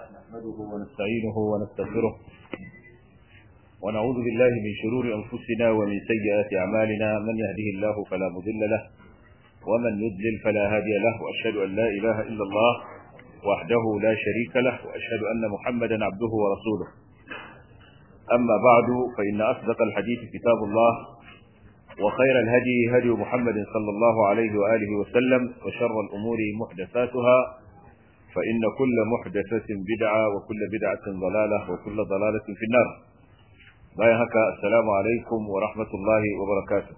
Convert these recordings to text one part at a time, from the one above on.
نحمده ونستعينه ونستغفره ونعوذ بالله من شرور أنفسنا ومن سيئات أعمالنا من يهده الله فلا مضل له ومن يضلل فلا هادي له وأشهد أن لا إله إلا الله وحده لا شريك له وأشهد أن محمدا عبده ورسوله أما بعد فإن أصدق الحديث كتاب الله وخير الهدي هدي محمد صلى الله عليه وآله وسلم وشر الأمور محدثاتها فإن كل محدثة بدعة وكل بدعة ضلالة وكل ضلالة في النار بايهك السلام عليكم ورحمة الله وبركاته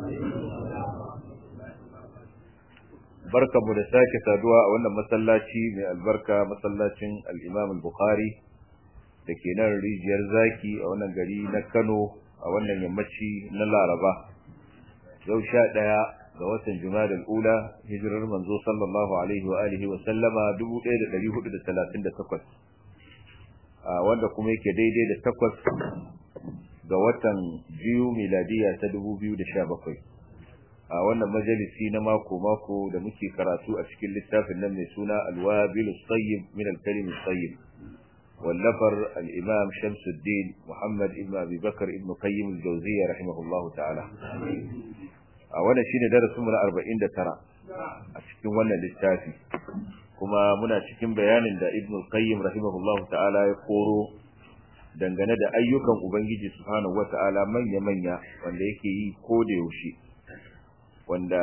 barka mu da sake saduwa a wannan masallaci mai albarka masallacin al-Imam al-Bukhari da ke nan rijiyar zaki a wannan gari na Kano a wannan yammaci na Laraba yau sha ɗaya ga watan Jumada al-Ula hijirar manzo sallallahu alaihi wa alihi wa sallama 1438 a wanda kuma yake daidai da takwas ga watan biyu miladiya ta 2017 a wannan majalisi na mako-mako da muke karatu a cikin littafin nan mai suna alwabilu tsayyib min alkalimin tsayyib wallafar al'imam shamsuddin muhammad ibn abubakar ibn qayyim al-jawziya rahimahullah ta'ala a wannan shine darasin mu na 49 a cikin wannan littafi kuma muna cikin bayanin da ibn qayyim rahimahullah ta'ala ya koro dangane da ayyukan ubangiji subhanahu wata'ala manya-manya wanda yake yi ko da yaushe wanda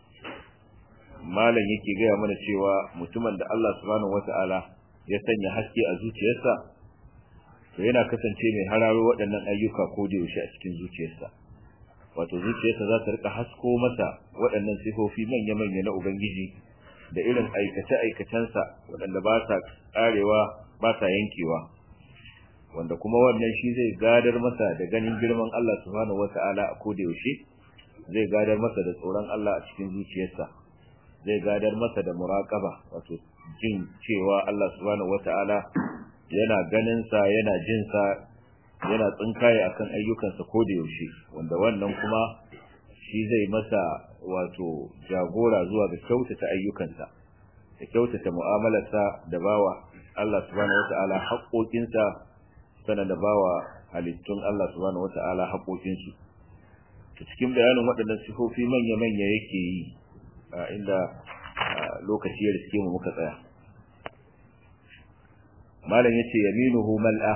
malam yake gaya mana cewa mutumin da Allah subhanahu wata'ala ya sanya haske a zuciyarsa to yana kasance mai hararo waɗannan ayyuka ko da yaushe a cikin zuciyarsa wato zuciyarsa za ta rika hasko masa waɗannan sifofi manya-manya na ubangiji da irin aikace-aikacensa waɗanda ba sa ƙarewa ba sa yankewa wanda kuma wannan shi zai gadar masa da ganin girman Allah subhanahu wata'ala a koda yaushe zai gadar masa da tsoron Allah a cikin zuciyarsa zai gadar masa da muraqaba wato jin cewa Allah subhanahu wata'ala yana ganin sa yana jin sa yana tsinkaye akan ayyukansa koda yaushe wanda wannan kuma shi zai masa wato jagora zuwa ga kyautata ayyukansa da kyautata mu'amalarsa da bawa Allah subhanahu wata'ala haƙoƙinsa sana da bawa halittun Allah subhanahu wata'ala haƙoƙinsu to cikin bayanin waɗannan sifofi manya-manya yake yi a inda lokaci ya riske mu muka tsaya malam yace yaminuhu mal'a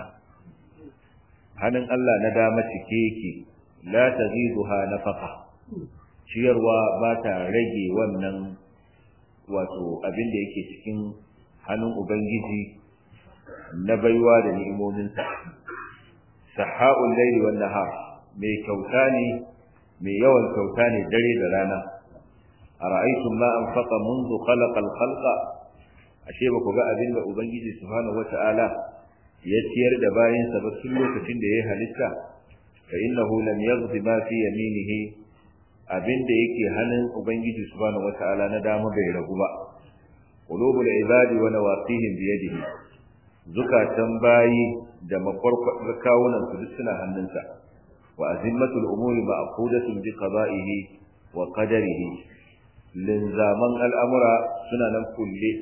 hannun Allah na dama cike yake la taziduha nafaqa ciyarwa ba ta rage wannan wato abin da yake cikin hannun ubangiji na baiwa da ni'imominsa saha'ul layli wan nahar mai kyauta ne mai yawan kyauta ne dare da rana ara'aytum ma anfaqa منذ خلق الخلق ashe ba ku ga abin da ubangiji subhanahu wata'ala ya ciyar da bayan sa ba tun lokacin da ya halitta fa innahu lam yaghdi ma fi yaminihi abin da yake hannun ubangiji subhanahu wata'ala na dama bai ragu ba qulubul ibadi wa nawaqihim bi yadihi zukatan bayi da makwarkwadar kawunan su duk suna hannunsa wa azimmatul umuri ma'qudatun bi qada'ihi wa qadarihi linzaman al'amura suna nan kulle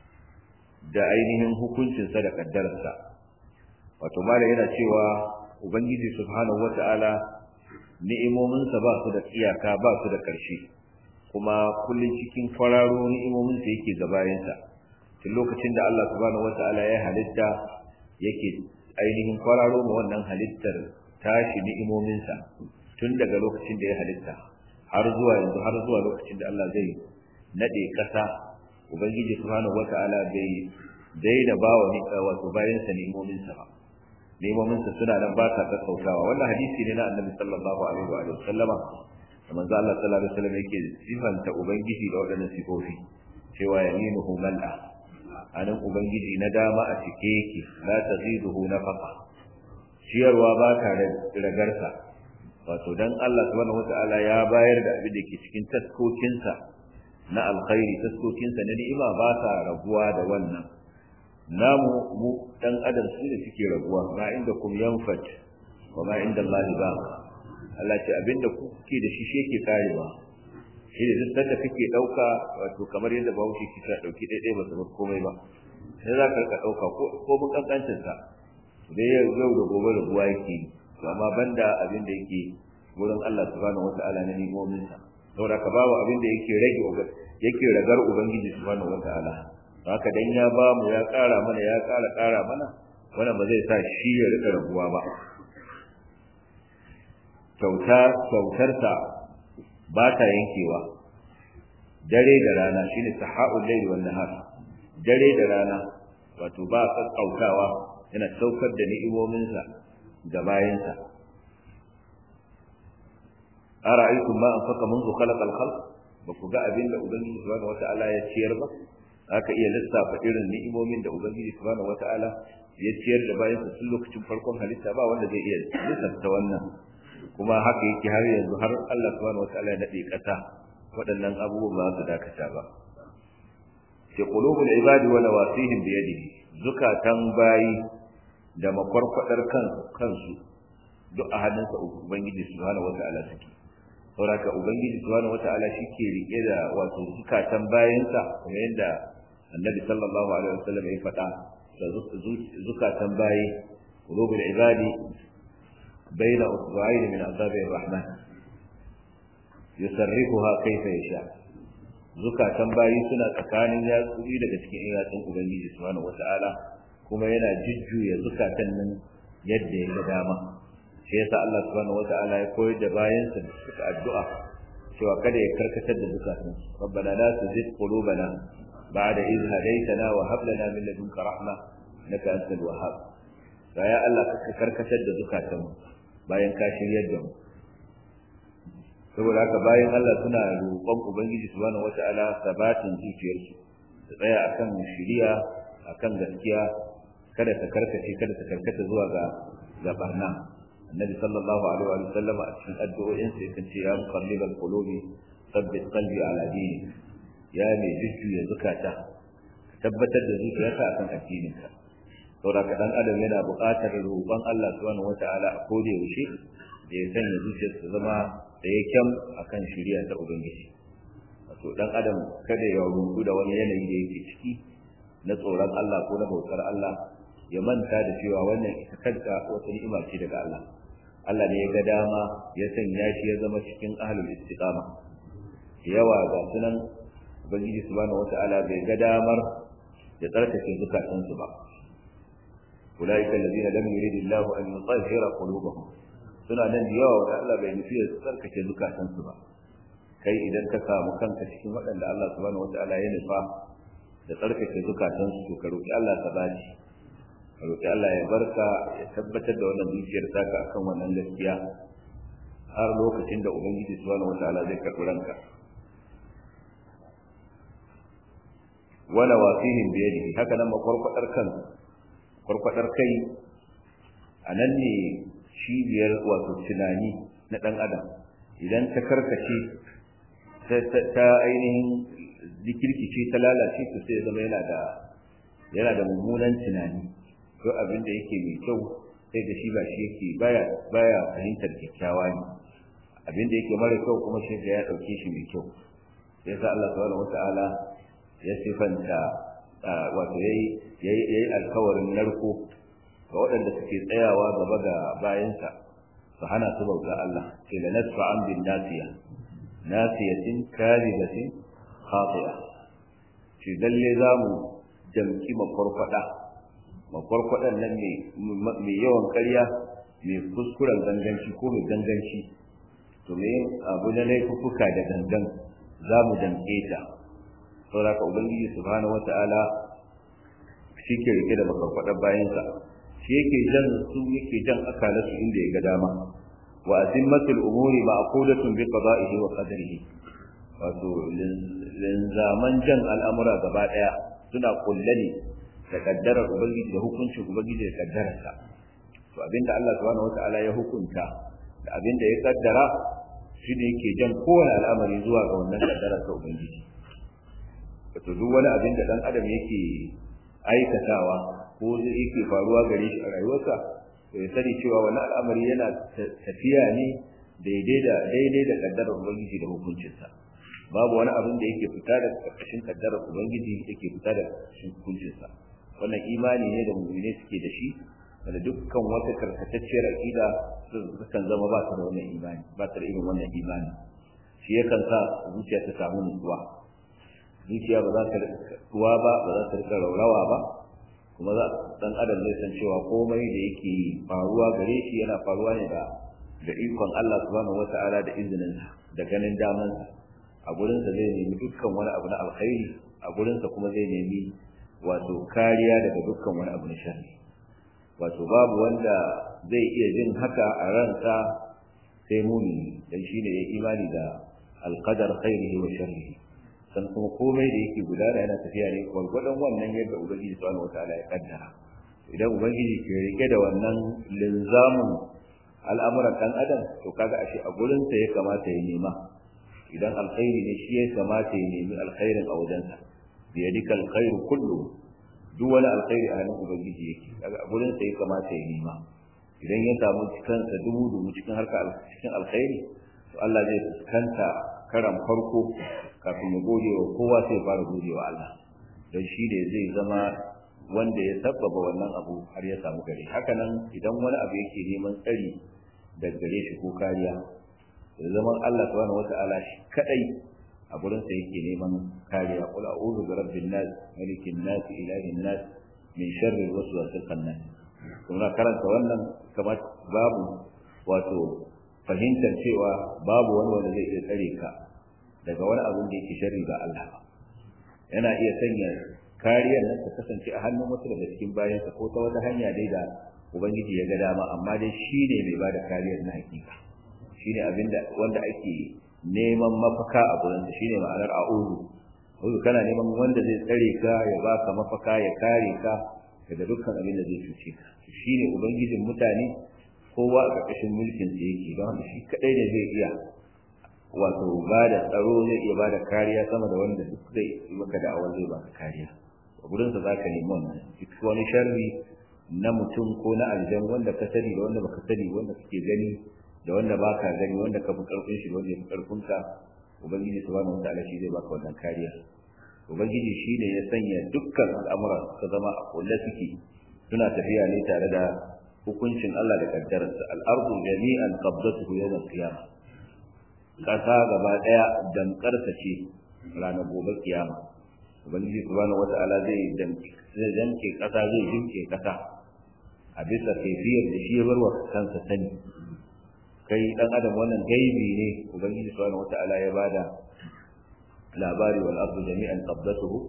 da ainihin hukuncinsa da kaddararsa wato mala yana cewa ubangiji subhanahu wata'ala ni'imominsa ba su da iyaka ba su da ƙarshe kuma kullun cikin kwararo ni'imominsa yake gabayensa tun lokacin da Allah subhanahu wata'ala ya halitta yake ainihin kwararo ma wannan halittar tashi ni'imominsa tun daga lokacin da ya halitta har zuwa yanzu har zuwa lokacin da Allah zai nade ƙasa ubangiji subhanahu wata'ala bai daina bawa ni wato bayan sa ni'imominsa ba ni'imominsa suna nan ba sa kakkautawa wannan hadisi ne na annabi sallallahu alaihi wa sallama da manzo Allah sallallahu alaihi wasallam yake sifanta ubangiji da waɗannan sifofi cewa yaminuhu mal'a anan ubangiji na dama a cike yake la taziduhu nafaqa ciyarwa ba ta ragarsa wato dan Allah subhanahu wataala ya bayar da abin da ke cikin taskokinsa na alkhairi taskokinsa na ni'ima ba ta raguwa da wannan namu mu dan adam su ne suke raguwa ma inda kum yanfat wa ma inda Allah ba Allah ce abinda kuke da shi shi yake karewa shi ne duk sanda kake dauka wato kamar yadda bahaushe ke ta dauki daidai ba su bar komai ba sai za ka ɗauka ko mun kankancin sa dai yau da gobe da ruwa yake to amma banda abin da yake wurin Allah subhanahu wata'ala na nimomin sa saboda ka babu abin da yake rage yake ragar ubangiji subhanahu wata'ala haka dan ya ba mu ya ƙara mana ya ƙara ƙara mana wannan ba zai sa shi ya rika raguwa ba kyauta kyautarsa ba ta yankewa dare da rana shine saha'ul layli wan nahar dare da rana wato ba kakkautawa yana saukar da ni'imominsa ga bayansa ara'aytum ma anfaqa منذ خلق الخلق ba ku ga abin da ubangiji subhanahu wata'ala ya ciyar ba aka iya lissafa irin ni'imomin da ubangiji subhanahu wata'ala ya ciyar da bayansa tun lokacin farkon halitta ba wanda zai iya lissafta wannan kuma haka yake har yanzu har Allah subhanahu wata'ala ya nade kasa waɗannan abubuwan ba su dakata ba ke qulubul ibadi wa nawasihim bi yadihi zukatan bayi da makwarkwadar kansu duk a hannunsa ubangiji subhanahu wata'ala suke sauraka ubangiji subhanahu wata'ala shike rike da wato zukatan bayansa kuma yadda annabi sallallahu alaihi wasallam ya faɗa da zukatan bayi qulubul ibadi baina usba'ayn min azabi rahman yusarrifuha kayfa yasha zukatan bayi suna tsakanin yatsuri daga cikin yatsun ubangiji subhanahu wata'ala kuma yana jujjuya zukatan nan yadda ya ga dama shi yasa Allah subhanahu wata'ala ya koyar da bayansa da suka addu'a cewa kada ya karkatar da zukatan rabbana la tuzigh qulubana ba'da idh hadaytana wa hab lana min ladunka rahma innaka antal wahhab ya Allah ka karkatar da zukatan bayan ka shiryar da mu saboda haka bayan Allah suna roƙon ubangiji subhanahu wata'ala sabatin zuciyarsu su tsaya akan shiriya akan gaskiya kada ta karkace kada ta karkata zuwa ga ga barna annabi sallallahu alaihi wa sallam a cikin addu'o'in sa yakan ce ya muqallibal qulubi thabbit qalbi ala dini ya mai jujjuya zakata tabbatar da zuciyarka akan addininka saboda ka dan adam yana buƙatar roƙon Allah subhanahu wata'ala a koda yaushe da ya sanya zuciyarsa zama da ya kyam akan shari'a ta ubangiji wato dan adam kada ya rubu da wani yanayi da yake ciki na tsoron Allah ko na bautar Allah ya manta da cewa wannan ita kanta wata ni'ima ce daga Allah Allah ne ya ga dama ya sanya shi ya zama cikin ahlul istiqama yawa ga sunan ubangiji subhanahu wata'ala bai ga damar ya tsarkake zukatansu ba ulaika alladhina lam yuridillahu an yutahhira qulubahum suna nan da yawa wanda Allah bai nufi ya tsarkake zukatansu ba kai idan ka samu kanka cikin waɗanda Allah subhanahu wata'ala ya nufa da tsarkake zukatansu to ka roki Allah ta baci ka roki Allah ya barka ya tabbatar da wannan zuciyar taka akan wannan gaskiya har lokacin da ubangiji subhanahu wata'ala zai karɓi ranka wala wasihim bi yadihi haka nan makwarkwadar kan kwarkwadar kai a nan ne cibiyar wato tunani na ɗan adam idan ta karkace ta ainihin likirkice ta lalace to sai zama yana da yana da mummunan tunani ko abin da yake mai kyau sai da shi ba shi yake baya baya fahimtar kyakkyawa ne abin da yake mara kyau kuma shi ya dauke shi mai kyau sai sa Allah subhanahu wataala ya sifanta wato yayi yayi alkawarin narko ga waɗanda suke tsayawa gaba ga bayansa su hana su bauta Allah ce da nasu an bin nasiya nasiyatin karibatin khati'a ce lalle za mu jamki makwarkwada makwarkwadan nan mai yawan karya mai kuskuren ganganci ko mai ganganci to me abu na laifuka da gangan za mu damke ta saboda ka ubangiji subhanahu wata'ala shi ke rike da makwarkwadan bayansa shi yake jan su yake jan akalarsu inda ya ga dama wa azimmatul umuri ma'qudatun bi qada'ihi wa qadarihi wato linzaman jan al'amura gaba daya suna kullane da kaddarar ubangiji da hukuncin ubangiji da kaddararsa to abinda Allah subhanahu wata'ala ya hukunta da abinda ya kaddara shi ne yake jan kowane al'amari zuwa ga wannan kaddarar ta ubangiji wato duk wani abin da dan adam yake aikatawa ko zai yake faruwa gare shi a rayuwarsa to ya sani cewa wani al'amari yana tafiya ne daidai da daidai da kaddarar ubangiji da hukuncinsa babu wani abin da yake fita da karkashin kaddarar ubangiji yake fita da karkashin hukuncinsa wannan imani ne da mu'mini suke da shi wanda dukkan wata karkatacciyar aqida sukan zama ba ta da wannan imani ba ta da irin wannan imani shi yakan sa zuciya ta samu nutsuwa zuciya ba za ta tuwa ba ba za ta rika raurawa ba kuma za dan adam zai san cewa komai da yake faruwa gare shi yana faruwa ne da da ikon Allah subhanahu wata'ala da izinin da ganin daman a gurin sa zai nemi dukkan wani abu na alkhairi a gurin sa kuma zai nemi wato kariya daga dukkan wani abu na sharri wato babu wanda zai iya jin haka a ransa sai mumini dan shine ya imani da alqadar khairihi wa sharrihi san kuma komai da yake gudana yana tafiya ne gwargwadon wannan yadda ubangiji subhanahu wataala ya kaddara idan ubangiji ke rike da wannan linzamin al'amuran dan adam to kaga ashe a gurin sa ya kamata ya nema idan alkhairi ne shi ya kamata ya nemi alkhairin a wajensa bi yadika alkhairu kullu duk wani alkhairi a hannun ubangiji yake kaga a gurin sa ya kamata ya nema idan ya samu kansa dubu dubu cikin harka cikin alkhairi to Allah zai fuskanta karan farko kafin ya gode wa kowa sai fara gode wa Allah don shi ne zai zama wanda ya sabbaba wannan abu har ya samu gare haka nan idan wani abu yake neman tsari daga gare shi ko kariya da zaman Allah subhanahu wata'ala shi kadai a gurin sa yake neman kariya qul a'udhu bi rabbin nas malikin nas ilahin nas min sharri waswasil khannas kuma karanta wannan kamar babu wato fahimtar cewa babu wani wanda zai iya tsare ka daga wani abin da yake sharri ga Allah ba yana iya sanya kariyar nan ta kasance a hannun wasu daga cikin bayansa ko ta wata hanya dai da ubangiji ya ga dama amma dai shi ne mai bada kariyar na hakika shi ne abinda wanda ake neman mafaka a gurinsa shi ne ma'anar a'udhu a'udhu kana neman wanda zai tsare ka ya baka mafaka ya kare ka daga dukkan abin da zai cuce ka shi ne ubangijin mutane kowa a ƙarƙashin mulkin sa yake don haka shi kadai ne zai iya wato ba da tsaro zai iya ba da kariya sama da wanda duk zai yi maka da'awar zai baka kariya a gurin sa zaka nemi wannan duk wani sharri na mutum ko na aljan wanda ka sani da wanda baka sani wanda kake gani da wanda baka gani wanda ka fi karfin shi wanda ya fi karfin ka ubangiji subhanahu wataala shi zai baka wannan kariya ubangiji shine ya sanya dukkan al'amura suka zama a kulle suke suna tafiya ne tare da hukuncin Allah da kaddararsa al-ardu jami'an qabdatuhu yawm al-qiyamah kasa gaba daya dankarsa ce ranar gobe kiyama ubangiji subhanahu wata'ala zai zai danke kasa zai jinke kasa a bisa kaifiyar da shi ya bar wa kansa sani kai dan adam wannan gaibi ne ubangiji subhanahu wata'ala ya bada labari wal ardu jami'an qabdatuhu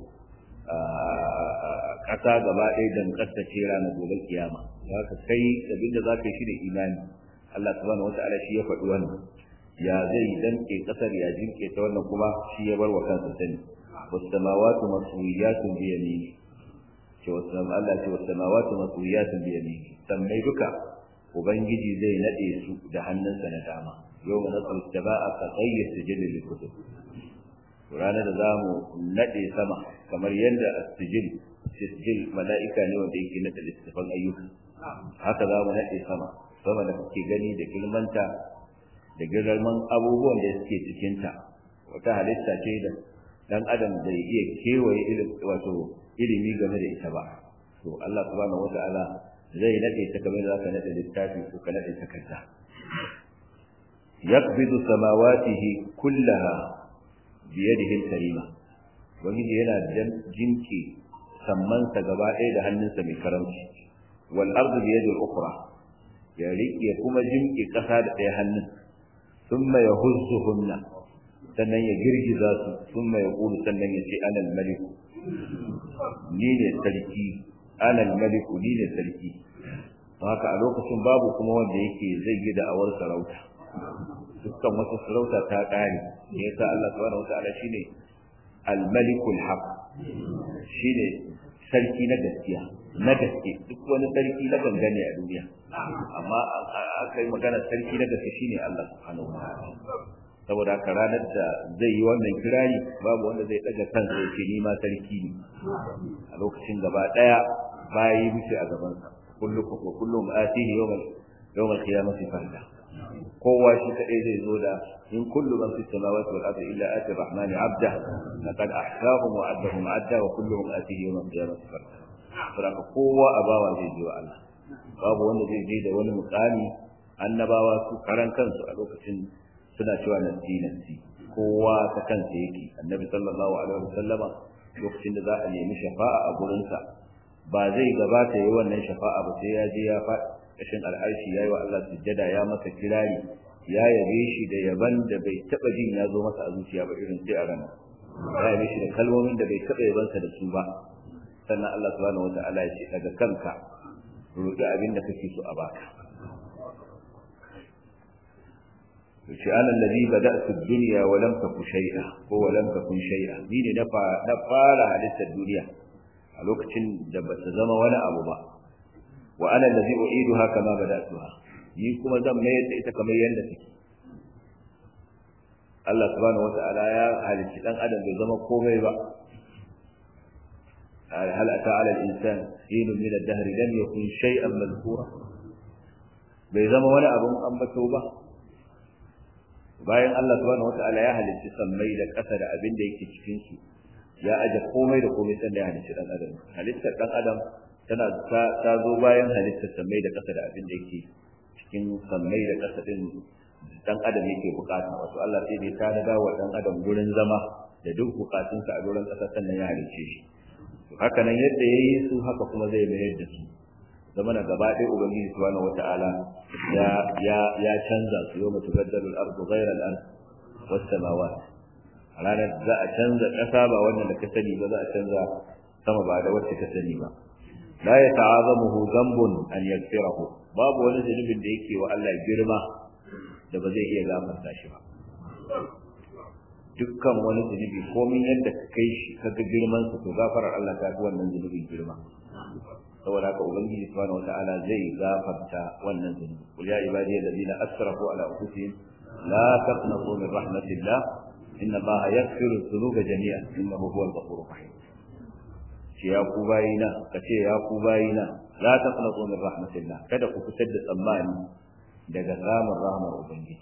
kasa gaba ɗaya dankarsa ce ranar gobe kiyama haka kai abinda za ka yi shi da imani Allah subhanahu wata'ala shi ya faɗi wannan ya zai danke kasar ya jinke ta wannan kuma shi ya bar wa kansa sani wasamawatu maswiyatun bi yamini ce wasam Allah ce wasamawatu maswiyatun bi yamini sammai duka ubangiji zai nade su da hannunsa na dama yau na tsal taba'a ka qayyi sijil lil kutub ranar da zamu nade sama kamar yadda as-sijil sijil mala'ika ne wanda yake nade littafin ayyuka haka zamu nade sama sama da kake gani da kilmanta da girman abubuwan da suke cikinta wata halitta ce da dan adam bai iya kewaye wato ilimi game da ita ba to Allah subhanahu wata'ala zai nade ta kamar da ka nade littafi ko ka nade takarda yaqbidu samawatihi kullaha bi yadihi al-karima wani yana jinki sammansa gaba ɗaya da hannunsa mai karamci wal ardu bi yadi al-ukhra ya riƙe kuma jinki ƙasa da ɗaya hannun ثم يهزهن sannan ya girgiza su thumma yaqulu sannan ya ce ana al-malik ni ne sarki ana al-malik ni ne sarki haka a lokacin babu kuma wanda yake zai yi da awar sarauta dukkan wata sarauta ta kare ne yasa Allah subhanahu wataala shine al-malikul haq shine sarki na gaskiya na gaske duk wani sarki na gangane a duniya amma aka yi magana sarki na gaske shine Allah subhanahu wa ta'ala saboda haka ranar da zai yi wannan kirari babu wanda zai daga kansa ya ce ni ma sarki ne a lokacin gaba daya bayi muke a gaban sa kullukum wa kullum atihi yawmal yawmal qiyamati farda kowa shi kadai zai zo da in kullu man fi samawati wal ardi illa ati rahmani abda laqad ahsahum wa addahum adda wa kulluhum atihi yawmal qiyamati farda saboda kowa a bawa zai je wa Allah babu wanda zai je da wani mukami annabawa su karan kansu a lokacin suna cewa nasi nasi kowa ta kansa yake annabi sallallahu alaihi wasallama lokacin da za a nemi shafa'a a gurinsa ba zai gabata yi wannan shafa'a ba sai ya je ya faɗi kashin al'arshi yayi wa Allah sujjada ya masa kirari ya yabe shi da yaban da bai taba jin ya zo masa a zuciya ba irin sai a ranar ya yabe shi da kalmomin da bai taba yabansa da su ba sannan Allah subhanahu wata'ala ya ce daga kanka roƙi abin da kake so a baka yace ana alladhi bada'tu ad-dunya wa lam takun shay'a ko wa lam takun shay'a ni ne na fara halittar duniya a lokacin da ba ta zama wani abu ba wa ana alladhi u'iduha kama bada'tuha ni kuma zan mayar da ita kamar yadda take Allah subhanahu wata'ala ya halicci dan adam bai zama komai ba هل أتى على الإنسان حين من الدهر لم يكن شيئا مذكورا بيزما ولا أبو أنبته ba. bayan Allah subhanahu wata'ala ya halicci sammai da ƙasa da abin da yake cikin su ya aje komai da komai sanda ya halicci dan adam halittar dan adam tana ta zo bayan halittar sammai da ƙasa da abin da yake cikin sammai da ƙasa din dan adam yake bukata wato Allah sai dai ta dawo wa dan adam gurin zama da duk bukatunsa a gurin ƙasa sannan ya halicce shi haka nan yadda yayi su haka kuma zai mayar da su zama na gaba ɗaya ubangiji subhanahu wata'ala ya ya ya canza su yau mutu baddalu al-ardu ghayra al-ard was samawat ranar za a canza ƙasa ba wannan da ka sani ba za a canza sama ba da wacce ka sani ba la yata'azamuhu dhanbun an yaghfirahu babu wani zunubin da yake wa Allah girma da ba zai iya gafarta shi ba dukkan wani zunubi komin yadda ka kai shi kaga girman sa to gafarar Allah ta fi wannan zunubin girma saboda haka ubangiji subhanahu wataala zai gafarta wannan zunubi qul ya ibadi alladhina asrafu ala anfusihim la taqnatu min rahmatillah inna allaha yaghfiru dhunuba jami'an innahu huwal ghafurur rahim ce ya ku bayina kace ya ku bayina la taqnatu min rahmatillah kada ku fitar da tsammani daga samun rahmar ubangiji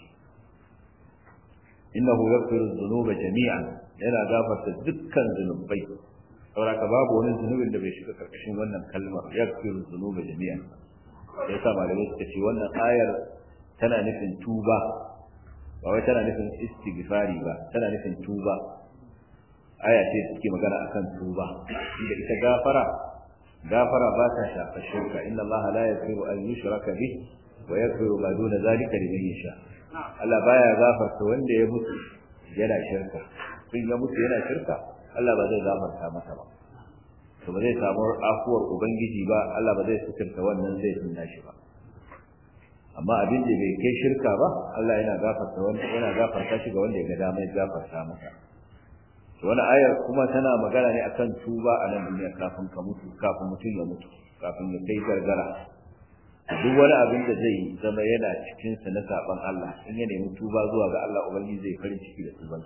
innahu yaghfiru dhunuba jami'an yana gafarta dukkan zunubai saboda babu wani zunubin da bai shiga karkashin wannan kalmar yaghfiru dhunuba jami'an sai sa malamai suka ce wannan ayar tana nufin tuba ba wai tana nufin istighfari ba tana nufin tuba aya ce suke magana akan tuba inda ita gafara gafara ba ta shafa shirka inna Allah la yaghfiru an yushraka bih wa yaghfiru ma duna zalika liman yasha Allah baya gafarta wanda ya mutu yana shirka in ya mutu yana shirka Allah ba zai gafarta masa ba to ba zai samu afuwar ubangiji ba Allah ba zai suturta wannan zai tunna shi ba amma abin da bai kai shirka ba Allah yana gafarta wanda yana gafarta shi ga wanda ya ga dama ya gafarta masa to wannan ayar kuma tana magana ne akan tuba a nan duniya kafin ka mutu kafin mutum ya mutu kafin ya kai gargara duk wani abin da zai zama yana cikin sa na saban Allah in ya nemi tuba zuwa ga Allah ubangiji zai farin ciki da tuban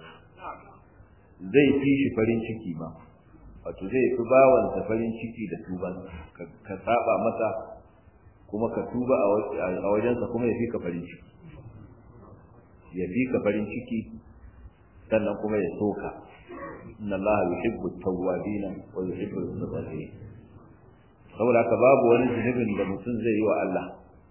zai fi shi farin ciki ma wato zai fi bawansa farin ciki da tuban ka saba masa kuma ka tuba a wajensa kuma ya fi ka farin ciki ya fi ka farin ciki sannan kuma ya soka inna Allah yuhibbu at-tawwabin wa yuhibbu al-mutatahhirin saboda haka babu wani zunubin da mutum zai yi wa Allah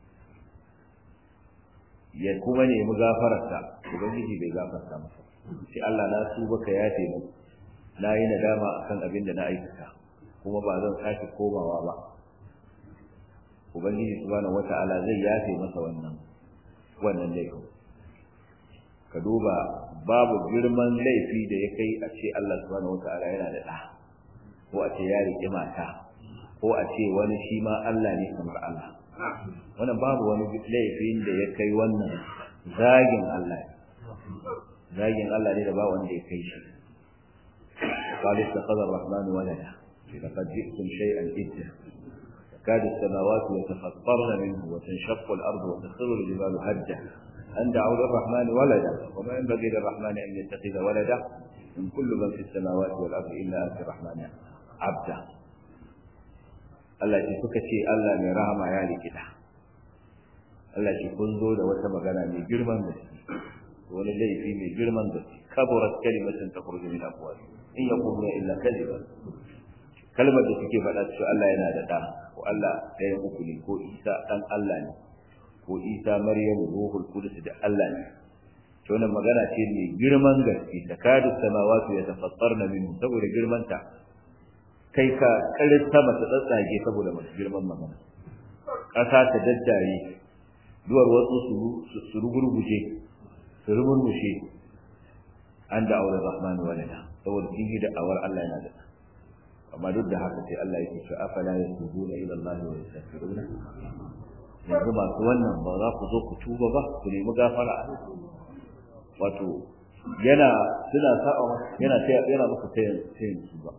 ya kuma nemi gafararsa ubangiji bai gafarta masa sai Allah na tuba ka yafe mu na yi nadama akan abin da na aikata kuma ba zan sake komawa ba ubangiji subhanahu wata'ala zai yafe masa wannan wannan laifin ka duba babu girman laifi da ya kai a ce Allah subhanahu wata'ala yana da ɗa ko a ce ya riƙi mata ko a ce wani shi ma Allah ne kamar Allah wannan babu wani laifin da ya kai wannan zagin Allah zagin Allah ne da ba wanda ya kai shi قال اتخذ الرحمن ولدا لقد جئتم شيئا إدا تكاد السماوات يتفطرن منه وتنشق الأرض وتخر الجبال هدا أن دعوا للرحمن ولدا وما ينبغي للرحمن أن يتخذ ولدا من كل من في السماوات والأرض إلا أنت الرحمن عبدا Allah ce suka ce Allah mai rahama ya rikida Allah ce kun zo da wata magana mai girman gaske wani laifi mai girman gaske kaburat kalimatan takhruju min afwahi in yaquluna illa kadhiba kalmar da suke faɗa cewa Allah yana da ɗa ko Allah ɗayan uku ne ko Isa ɗan Allah ne ko Isa Maryamu ruhul qudus da Allah ne to wannan magana ce mai girman gaske da kadu samawati ya tafattarna minhu saboda girman ta kai ka karin sama ta tsatsage saboda masu girman magana ƙasa ta daddare duwar wasu su rugurguje su rugurgushe an da aure rahman walada saboda sun yi da awar Allah yana da amma duk da haka sai Allah yake cewa afala yatubuna ila Allah wa yastaghfiruna yanzu masu wannan ba za ku zo ku tuba ba ku nemi gafara wato yana suna sa'a yana yana muku tayin tayin tuba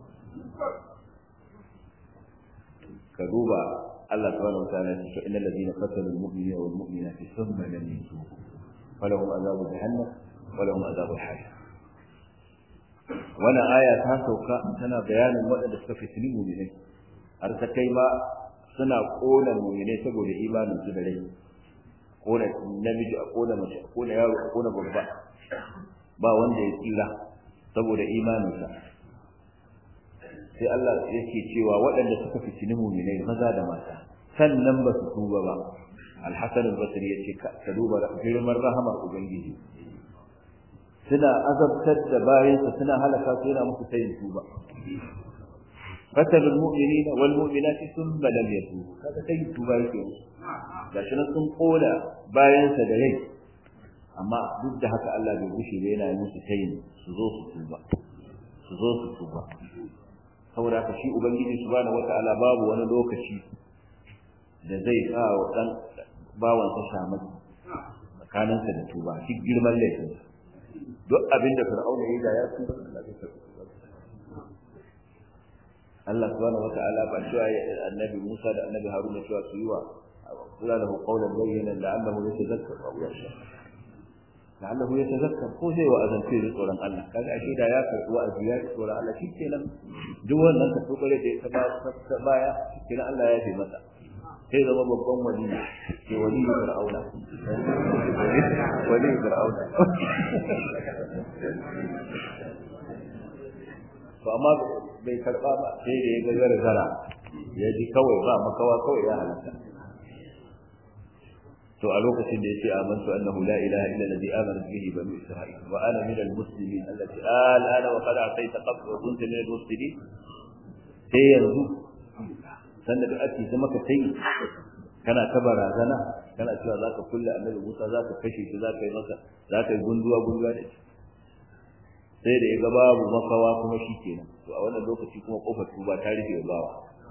ka duba Allah subhanahu wa ta'ala ya ce innal ladina qatalu al-mu'minina wal mu'minati thumma lam yatubu falahum azabu jahannam wa lahum azabu al-hariq wannan aya ta sauka tana bayanin waɗanda suka fitini mu'minai har ta kai ma suna kona mu'minai saboda imanin su da rai kona namiji a kona mace a kona yaro a kona babba ba wanda ya tsira saboda imaninsa sai Allah yake cewa waɗanda suka fitini mu'minai maza da mata sannan ba su tuba ba Al-Hasan al-Basri yace ka duba girman rahamar ubangiji suna azabtar da bayansa suna halaka su yana musu sayin tuba fatal mu'minina wal mu'minati thumma lam yatubu kaga sayin tuba yake gashi nan sun koda bayansa da rai amma duk da haka Allah bai gushe ba yana musu sayin su zo su tuba su zo su tuba saboda haka shi ubangiji subhanahu wata'ala babu wani lokaci da zai sa wa dan bawansa shamaki tsakaninsa da tuba duk girman laifinsa duk abin da fir'auna ya yi da ya tuba Allah zai karɓi Allah subhanahu wata'ala ba cewa annabi Musa da annabi Haruna cewa su yi wa kula da qawlan bayyana la'allahu yatadhakkar aw yakhsha la'allahu yatadhakkar ko zai wa azanci da tsoron Allah kaga ashe da ya karɓi wa'azi ya tsoron Allah shikenan duk wannan ka tsokare da ya ta baya shikenan Allah ya yi masa sai zama babban wali ke wali fir'auna wali fir'auna to amma bai karba ba sai da ya ga gargara ya ji kawai ba makawa kawai ya halatta to a lokacin da yace amantu annahu la ilaha illa alladhi amana bihi banu isra'il wa ana min almuslimin allati al'ana wa qad atayta qabla wa kunta min almuslimin sai yanzu sanda da ake zama ka sai kana ta barazana kana cewa zaka kulle annabi Musa zaka kashe shi zaka yi masa zaka yi gunduwa gunduwa da shi sai da ya ga babu makawa kuma shi kenan to a wannan lokaci kuma kofar tuba ta rufe bawa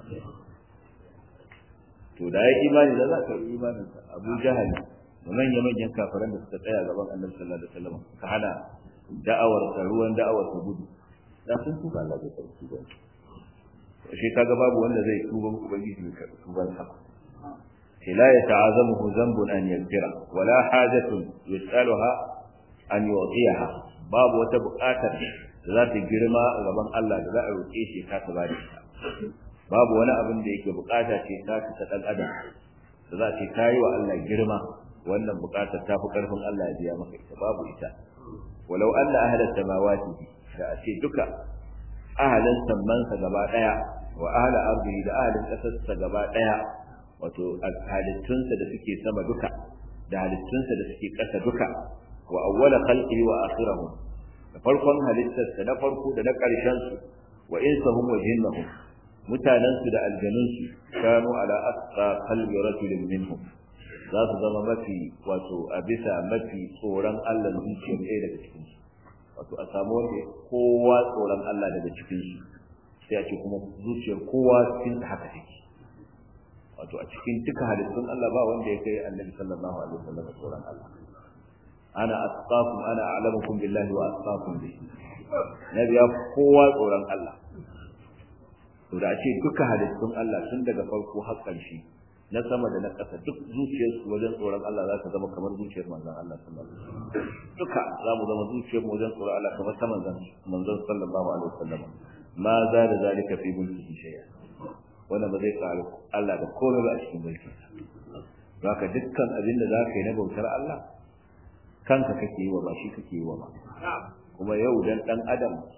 to da ya imani da za ka yi imanin sa Abu Jahal da manya manyan kafiran da suka tsaya gaban Annabi sallallahu alaihi wasallam ka hana da'awar ka ruwan da'awar ta gudu da sun tuba Allah zai karɓi tuba shi kaga babu wanda zai tuba ubangiji ya karɓi tuban sa لا يتعاظمه ذنب أن يغفر ولا حاجة يسألها أن يعطيها babu wata buƙatar da za ta girma a gaban Allah da za a roƙe shi ka ta bada babu wani abin da yake buƙata ce ta ta dan adam da za ta kai wa Allah girma wannan buƙatar ta fi ƙarfin Allah ya biya maka ita babu ita walau anna ahla samawati da a ce duka ahalin sammansa gaba daya wa ahla ardi da ahalin ƙasarsa gaba daya wato halittunsa da suke sama duka da halittunsa da suke ƙasa duka wa awwala khalqihi wa akhirahu da farkon halittarsa na farko da na ƙarshen su wa insahum wa jinnahum mutanen su da aljanun su kanu ala asqa qalbi rajulin minhum za su zama mafi wato a bisa mafi tsoron Allah zuciyar ɗaya daga cikin su wato a samu wanda kowa tsoron Allah daga cikin su sai a ce kuma zuciyar kowa cikin haka take wato a cikin duka halittun Allah ba wanda ya kai Annabi sallallahu alaihi wasallam tsoron Allah ana asqakum ana a'lamukum billahi wa asqakum bi nabi ya kowa tsoron Allah to da ce duka halittun Allah tun daga farko har ƙarshe na sama da na ƙasa duk zuciyarsu wajen tsoron Allah za ta zama kamar zuciyar manzon Allah sallallahu alaihi wasallam duka za mu zama zuciyar mu wajen tsoron Allah kamar ta manzon manzon sallallahu alaihi wasallam ma za da zalika fi mulkihi shay'a wannan ba zai faru Allah da komai ba a cikin mulkin haka dukkan abin da za ka yi na bautar Allah kanka kake yi wa ba shi kake yi wa ba kuma yau dan dan adam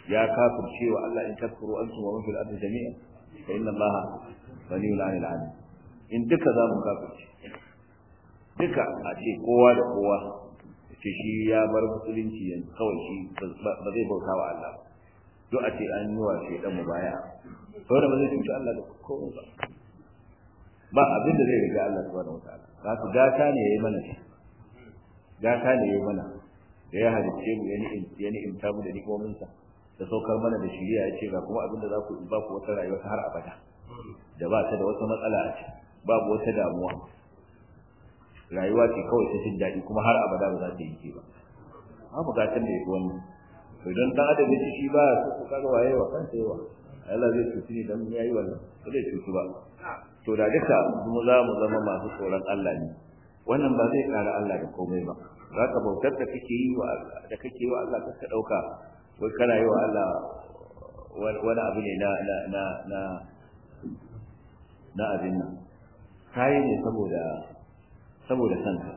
ya kafirce wa Allah in takfuru antum wa man fil ardi jami'an fa inna Allah ghaniyun 'anil 'alamin in duka za mu kafirce duka a ce kowa da kowa ce shi ya bar musulunci yanzu kawai shi ba zai bauta wa Allah duk a ce an yi wa shaidan mu baya saboda ba zai cuci Allah da komai ba ba abin da zai riga Allah subhanahu wataala za su gata ne yayi mana shi gata ne yayi mana da ya halicce mu ya ni'im ya ni'imta mu da ni'imominsa da saukar mana da shiriya ya ce ga kuma abin da za ku ba ku wata rayuwa ta har abada da ba ta da wata matsala a ciki babu wata damuwa rayuwa ce kawai ta jin daɗi kuma har abada ba za ta yi ba babu gatan da ya fi wannan to idan dan adam ya ci shi ba ya so kaga waye wa kansa yawa Allah zai cuci ni dan yayi wannan ba zai cuci ba to da duka mu za mu zama masu tsoron Allah ne wannan ba zai kara Allah da komai ba za ka bautar da kake yi wa Allah da kake yi wa Allah ka dauka wai kana yi wa Allah wani abu ne na na na na na abin nan kai ne saboda saboda kanka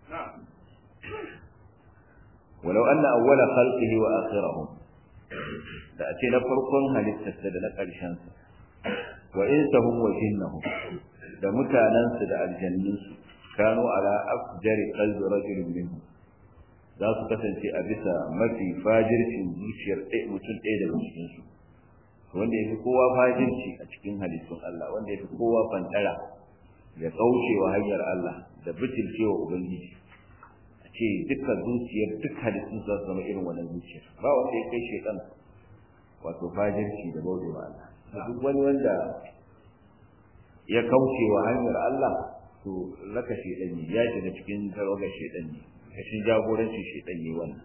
walau anna awwala khalqihi wa akhirahum da ace na farkon halittarsa da na ƙarshen sa wa insahum wa jinnahum da mutanansu da aljannunsu kanu ala afjari qalbi rajulin minhum za su kasance a bisa mafi fajircin zuciyar ɗaya mutum ɗaya daga cikin su wanda ya fi kowa fajirci a cikin halittun Allah wanda ya fi kowa fantara ya kaucewa hanyar Allah da bitilcewa ubangiji a ce dukkan zuciyar duk halittun za su zama irin wannan zuciyar ba wanda ya kai shekan wato fajirci da bauta wa Allah duk wani wanda ya kaucewa hanyar Allah to raka shedan ne ya shiga cikin tawagar shedan ne kashin jagoranci shedan ne wannan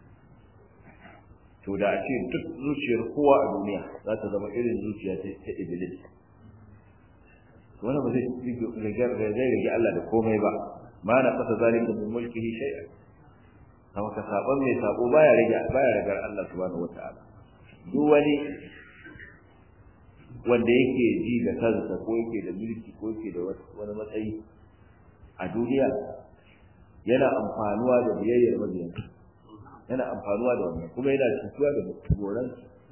to da a ce duk zuciyar kowa a duniya za ta zama irin zuciya ta iblis wannan ba zai rage Allah da komai ba ma na kasa zalika min mulkihi shay'an kama ka saban mai sabo baya rage baya ragar Allah subhanahu wata'ala duk wani wanda yake ji da kansa ko yake da mulki ko yake da wani matsayi a duniya yana amfanuwa da biyayyar mabiyan yana amfanuwa da wannan kuma yana cutuwa da goran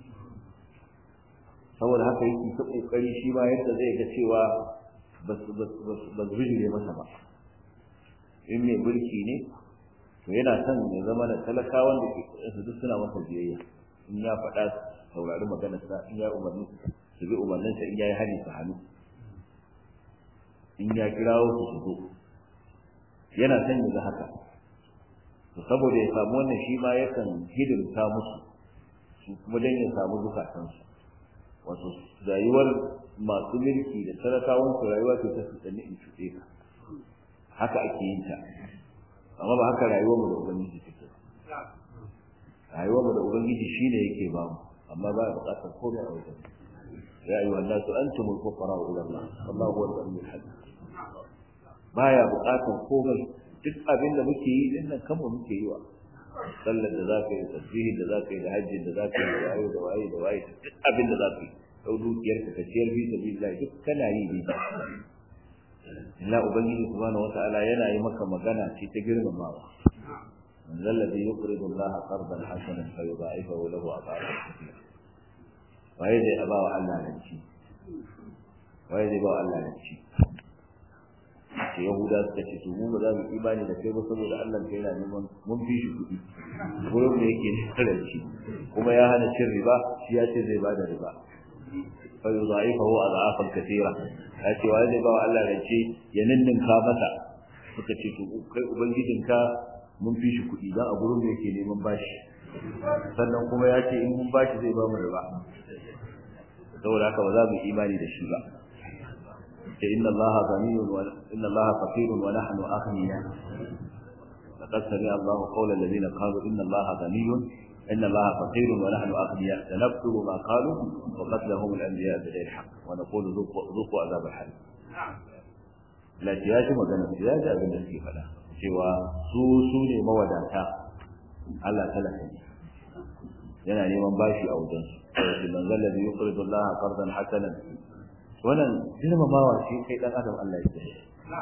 saboda haka yake ta kokari shi ma yadda zai ga cewa ba su rijire masa ba in mai mulki ne to yana son ya zama da talakawan da ke su duk suna masa biyayya in ya faɗa saurari maganar sa in ya umarni su bi umarnin sa in ya yi hali su hannu in ya kirawo su su zo yana son ya ga haka to saboda ya samu wannan shi ma yakan hidimta musu su kuma dan ya samu zukatansu wato rayuwar masu mulki da talakawan su rayuwa ce ta su tsanni in cuɗe ka haka ake yin ta amma ba haka rayuwar mu da ubangiji take rayuwar mu da ubangiji shine yake ba mu amma ba buƙatar komai a wajen ya ayyuhan nasu antumul fuqara ila Allah wallahu huwal ghaniyul hamid baya buƙatar komai duk abin da muke yi din nan kanmu muke yi wa sallar da za ka yi tasbihin da za ka yi da hajjin da za ka yi da waye da waye da waye duk abin da za ka yi dau dukiyar ka ciyar fi sabilillah duk kana yi ne Allah ubangiji subhanahu wata'ala yana yi maka magana ce ta girmamawa man zalladhi yuqridu Allah qardan hasanan fa yudha'ifahu lahu adhafan kathira waye zai ba wa Allah ranci waye zai ba wa Allah ranci ce yahuda suka ce to mu ba za mu imani da kai ba saboda Allah kai yana neman mun fi shi kuɗi gurin da yake ranci kuma ya hana cin riba shi ya ce zai bada riba fa yudha'ifahu adhafan kathira ya ce wa zai ba wa Allah rance ya ninninka masa suka ce to kai ubangijinka mun fi shi kuɗi dan a gurin da yake neman bashi sannan kuma ya ce in mun bashi zai ba mu riba saboda haka ba za mu imani da shi ba ce inna allaha ghaniyun wa inna allaha faqirun wa nahnu aghniya laqad sami'a allahu qawla alladhina qalu inna allaha ghaniyun inna allaha faqirun wa nahnu aghniya sanaktubu ma qalu wa qatlahum al-anbiya bighayri haqq wa naqulu dhuqu adhab al-hariq la ya ji magana ya ji abin da suke faɗa cewa su su ne mawadata Allah talaka ne yana neman bashi a wajen su man zalla bi yuqridu Allah qardan hasanan wannan girmamawa shi kai dan adam Allah ya yi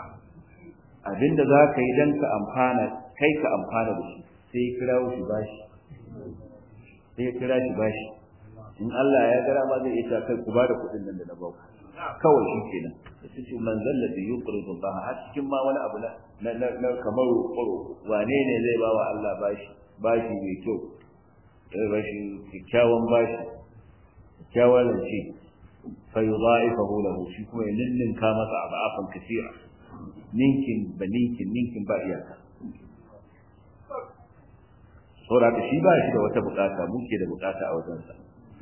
abinda za ka yi dan ka amfana kai ka amfana da shi sai kirawo shi bashi sai ya kira shi bashi in Allah ya gara ma zai iya kai ku bada kuɗin nan da na ba kawai shi kenan sai ce man zalla bi yuqridu Allah har cikin ma wani abu na na kamar roƙo wane ne zai ba wa Allah bashi bashi mai kyau ya bashi kyakkyawan bashi kyakkyawan rance fa yudha'ifahu lahu shi kuma ya ninninka masa aba'afan kaseera ninkin ba ninkin ninkin ba iyaka saboda haka shi ba shi da wata bukata muke da bukata a wajensa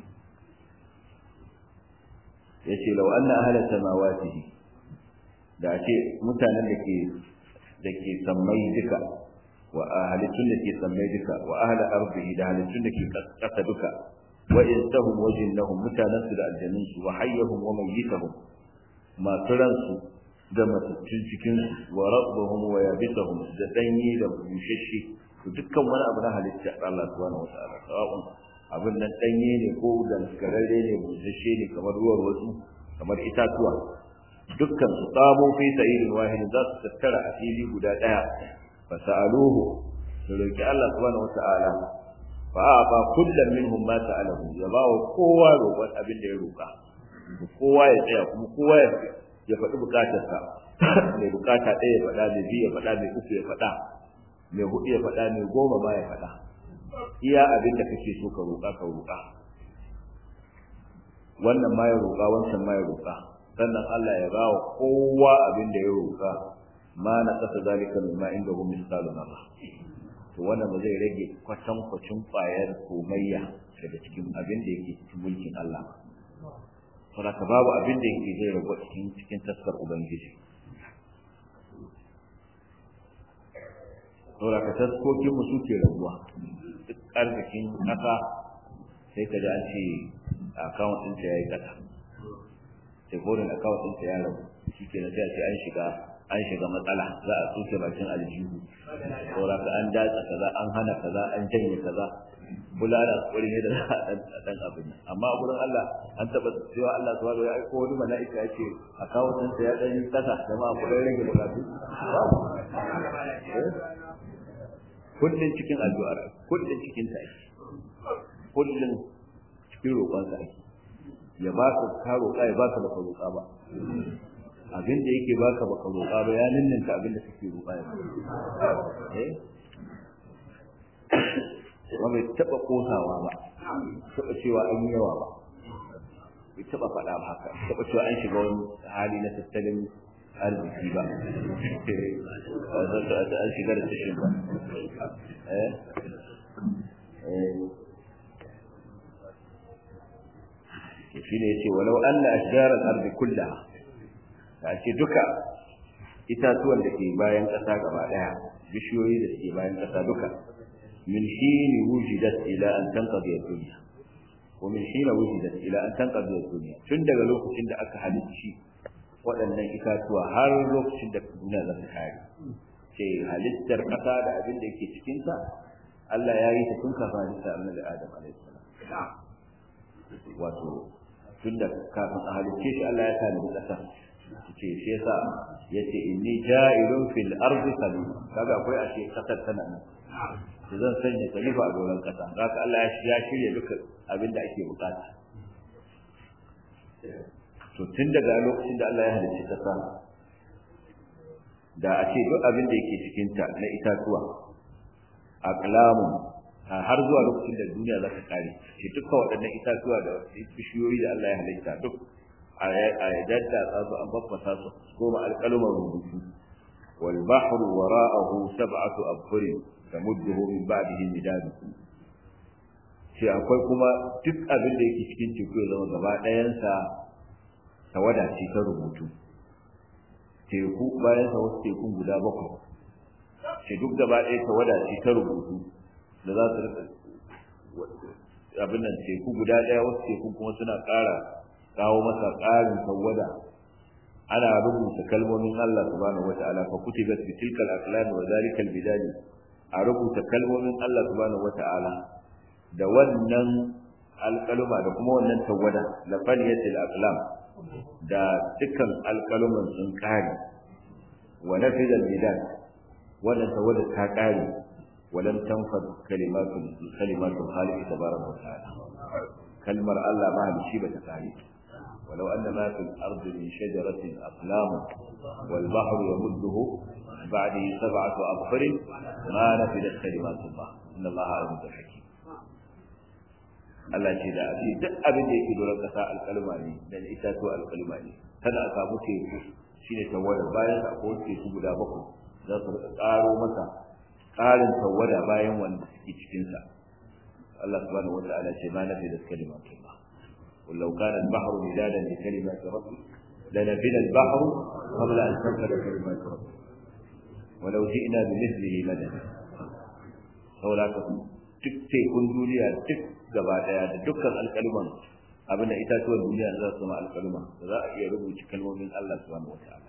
yace law anna ahla samawatihi da ce mutanen da ke da ke sammai duka wa ahalitun da ke sammai duka wa ahla ardihi da halittun da ke kasa duka wa insahum wa jinnahum mutanen su da aljannin su wa hayyahum wa mayyitahum masu ransu da matattun cikin su wa rabbuhum wa yabitahum da danyi da bushashe dukkan wani abu na halitta Allah subhanahu wa ta'ala sawa'un abin nan danye ne ko daskararre ne busasshe ne kamar ruwan wasu kamar itatuwa dukkan su tsamo fi sa'idin wahid za su tattara a fili guda daya fa sa'aluhu su roki Allah subhanahu wata'ala fa ba kullum minhum ma sa'alahu ya ba wa kowa roƙon abin da ya roƙa kowa ya tsaya kuma kowa ya faɗi bukatarsa mai bukata ɗaya ya faɗa mai biyu ya faɗa mai uku ya faɗa mai hudu ya faɗa mai goma ma ya faɗa iya abin da kake so ka roƙa ka roƙa wannan ma ya roƙa wancan ma ya roƙa sannan Allah ya ba wa kowa abin da ya roƙa ma na kasa zalika min ma inda hu misalu marra to wannan ba zai rage kwatan kwacin ƙwayar komayya daga cikin abin da yake cikin mulkin Allah saboda babu abin da yake zai rabu cikin cikin taskar ubangiji saboda ka taskokin mu suke rabuwa duk arzikin ƙasa sai ka ji an ce akawun ɗinta ya yi ƙasa sai kodin akawun ɗinta ya rabu shi ke sai a ce an shiga an shiga matsala za a tsoke bakin aljihu saboda ka an datsa kaza an hana kaza an janye kaza bulala wani ne da za a ɗan abin amma a gurin Allah an taɓa cewa Allah subhanahu ya aiko wani mala'ika ya ce akawun ɗinta ya ɗan yi ƙasa jama'a ku ɗan rage bukatu kullun cikin addu'ar kullun cikin ta kullun cikin roƙon sa ya ba ka ka roƙa ya baka baka roƙa ba abin da yake baka baka roƙa ba ya ninninka abin da kake roƙa ya eh wa bai taɓa kosawa ba taɓa cewa an yi yawa ba bai taɓa faɗa ba haka taɓa cewa an shiga wani hali na tattalin arziki ba an shiga da tashin ba shi ne ce walau an na ashirar arzi kulla ta ce duka itatuwan da ke bayan ƙasa gaba ɗaya bishiyoyi da ke bayan ƙasa duka min shi ne wujidat ila an tanqadi duniya ko min shi ne wujidat ila an tanqadi duniya tun daga lokacin da aka halicci waɗannan itatuwa har lokacin da duniya za ta kare ce halittar ƙasa da abin da yake cikinta Allah ya yi ta tun kafin halittar annabi Adam alaihi salam wato tun da kafin a halicce shi Allah ya tanadi ƙasa ce shi yasa yace inni ja'ilun fil ardi khalifa kaga akwai a ce ƙasar tana nan to zan sanya khalifa a doron ƙasa haka Allah ya shirya duka abin da ake bukata to tun daga lokacin da Allah ya halicci ƙasa da a ce duk abin da yake cikinta na itatuwa aqlamun har zuwa lokacin da duniya za ta kare ce dukkan waɗannan itatuwa da bishiyoyi da Allah ya halitta duk a yadda su an baffasa su goma alƙalumar rubutu wal bahru wara'ahu sab'atu abhur tamudduhu min ba'dihi midad ce akwai kuma duk abin da yake cikin teku ya zama gaba ɗayansa tawada ce ta rubutu teku bayan sa wasu tekun guda bakwai ce duk gaba ɗaya tawada ce ta rubutu da za su rika abin nan teku guda ɗaya wasu tekun kuma suna ƙara kawo masa ƙarin tawada ana rubuta kalmomin Allah subhanahu wata'ala fa kutibat bi tilkal aqlam wa zalikal bidali a rubuta kalmomin Allah subhanahu wata'ala da wannan alƙaluma da kuma wannan tawada la faliyatil aqlam da dukkan alƙaluman sun kare wa nafidal bidal wannan tawada ta kare ولم تنفذ كلمات كلمات الخالق تبارك وتعالى كلمة الله ما بشيبة تعالي ولو أن ما في الأرض من شجرة أقلام والبحر يمده بعده سبعة أبحر ما نفذت كلمات الله إن الله عليم حكيم Allah ce da abin duk abin da yake doron kasa alkalma ne da itatuwa alkalma ne kada a samu teku shine tawada bayan sa ko teku guda bakwai za su karo masa ƙarin tawada bayan wanda suke cikin sa Allah subhanahu wata'ala ce ma nafi da kalimatullah qul law kana al-bahru midadan li kalimati rabbi lanafida al-bahru qabla an tanfada kalimatu rabbi walau ji'na bi mithlihi madada saboda duk tekun duniya duk gaba daya da dukkan alƙaluman abin da itatuwan duniya za su zama alƙaluma da za a iya rubuta kalmomin Allah subhanahu wata'ala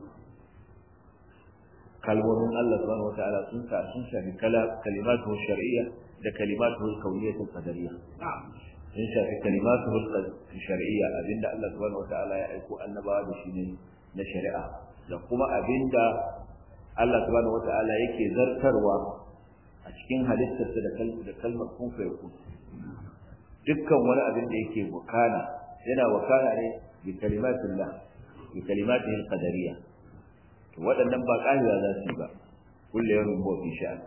kalmomin Allah subhanahu wata'ala sun sa sun shafi kala kalimatu shar'iyya da kalimatu kauniyya qadariyya sun shafi kalimatu shar'iyya abinda Allah subhanahu wata'ala ya aiko annabawa da shi ne na shari'a da kuma abinda Allah subhanahu wata'ala yake zartarwa a cikin halittarsa da kalmar kun fa yakun dukkan wani abin da yake wakana yana wakana ne bi kalimatillah bi kalimatihi alqadariyya to waɗannan ba ƙarewa za su yi ba kullu yawmin huwa fi sha'an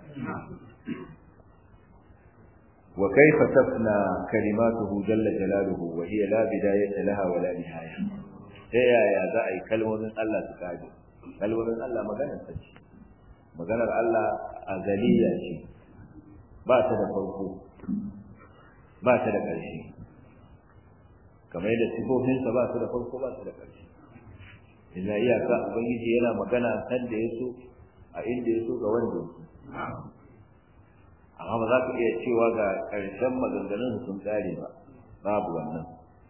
wa kayfa tafna kalimatuhu jalla jalaluhu wa hiya la bidayata laha wa la nihaya ta yaya za a yi kalmomin Allah su kaje kalmomin Allah maganar ta ce maganar Allah azaliya ce ba ta da farko ba ta da ƙarshe kamar yadda sifofinsa ba su da farko ba su da ƙarshe ina iyaka ubangiji yana magana kan da ya so a inda ya so ga wanda ya so amma ba za ka iya cewa ga ƙarshen maganganun sun ƙare ba babu wannan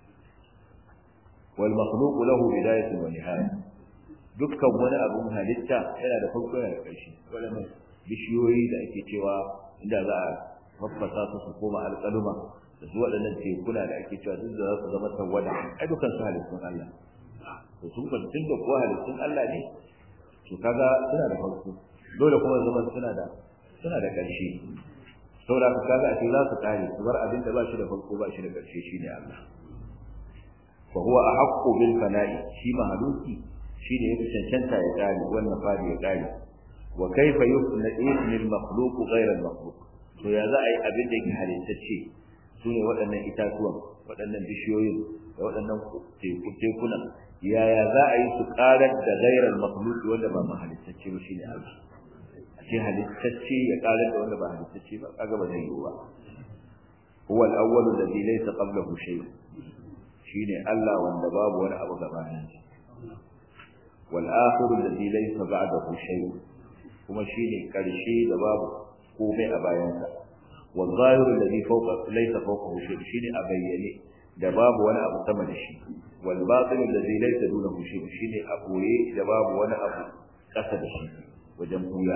wal makhluq lahu bidayatun wa nihaya dukkan wani abun halitta yana da farko yana da ƙarshe wannan bishiyoyi da ake cewa inda za a faffasa su su koma alƙaluma da su waɗannan tekuna da ake cewa duk da za su zama tawada ai dukkan su halittun Allah to sun ba tun da kuwa halittun Allah ne to kaga suna da farko dole kuma zama suna da suna da ƙarshe saboda ka kaga a ce za su kare su bar abin da ba shi da farko ba shi da ƙarshe shine Allah fa huwa ahaqqu bil fana'i shi mahaluki shine yake cancanta ya kare wannan fadi ya kare wa kaifa yusna ismi al makhluq ghayra al makhluq to ya za a yi abin da yake halittacce su ne waɗannan itatuwan waɗannan bishiyoyin da waɗannan tekuna yaya za a yi su ƙarar da gairar makhluki wanda ba mahalittacce ba shine Allah a ce halittacce ya ƙarar da wanda ba halittacce ba kaga ba zai yi ba huwa al-awwal alladhi laysa qablahu shay shine Allah wanda babu wani abu gabanin shi wal akhir alladhi laysa ba'dahu shay kuma shine karshe da babu komai a bayansa wal zahir alladhi fawqa laysa fawqahu shay shine a bayyane da babu wani abu sama da shi wal batin alladhi laysa dunahu shay shine a boye da babu wani abu kasa da shi wajen buya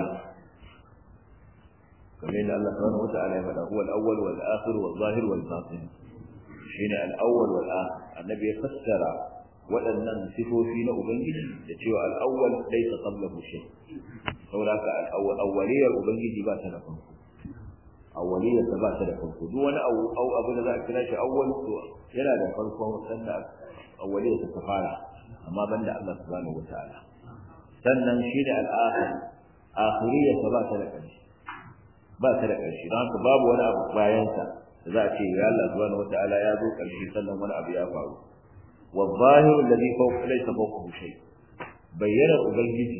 kamar yadda Allah subhanahu wa ta'ala ya faɗa huwa al-awwal wal akhir wal zahir wal batin shine al-awwal wal akhir annabi ya fassara waɗannan sifofi na ubangiji da cewa al-awwal laysa qablahu shay saboda al-awwaliyar ubangiji ba ta da farko awwaliyar ta ba ta da farko duk wani au abu da za a kira shi awwal to yana da farkon sanda awwaliyar ta fara amma banda Allah subhanahu wa ta'ala sannan shine al-akhir akhiriyar ta ba ta da ƙarshe ba ta da ƙarshe don haka babu wani abu bayansa da za a ce ya Allah subhanahu wataala ya zo ƙarshe sannan wani abu ya faru wa zahiru alladhi fawqa laysa fawqahu shay bayyana ubangiji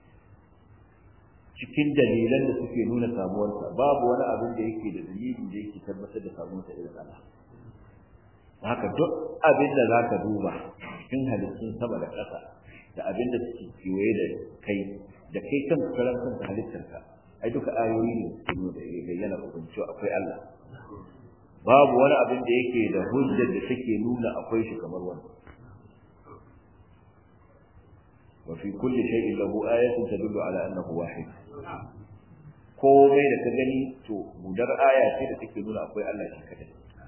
cikin dalilan da suke nuna samuwarsa babu wani abin da yake da dalili da yake tabbatar da samuwarsa irin Allah haka duk abin da zaka duba cikin halittun sama da ƙasa da abin da suke kewaye da kai da kai kan karan kanka halittarka ai duka ayoyi ne su nuna da bayyana hukunci akwai Allah babu wani abin da yake da hujjar da take nuna akwai shi kamar wannan wa fi kulli shay'in lahu ayatun tadullu ala annahu wahid komai da ka gani to mudar aya ce da take nuna akwai Allah shi kadai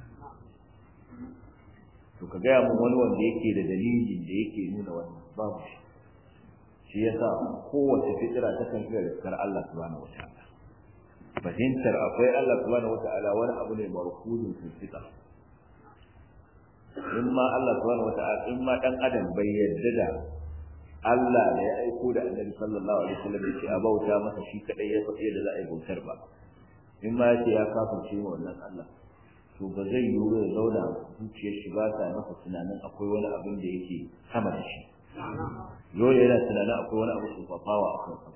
to ka gaya mun wani wanda yake da dalilin da yake nuna wannan babu shi shi yasa kowace fitira ta kan kira da Allah subhanahu wataala fahimtar akwai Allah subhanahu wata'ala wani abu ne marhudun fitika in ma Allah subhanahu wata'ala in ma dan adam bai yarda da Allah da ya aiko da Annabi sallallahu alaihi wasallam ya ce a bauta masa shi kadai ya faɗi da za a yi bautar ba in ma ya ce ya kafirce wa wannan Allah to ba zai yi ya zauna zuciyar shi ba ta masa tunanin akwai wani abin da yake sama da shi dole yana tunanin akwai wani abu tsofafawa a kan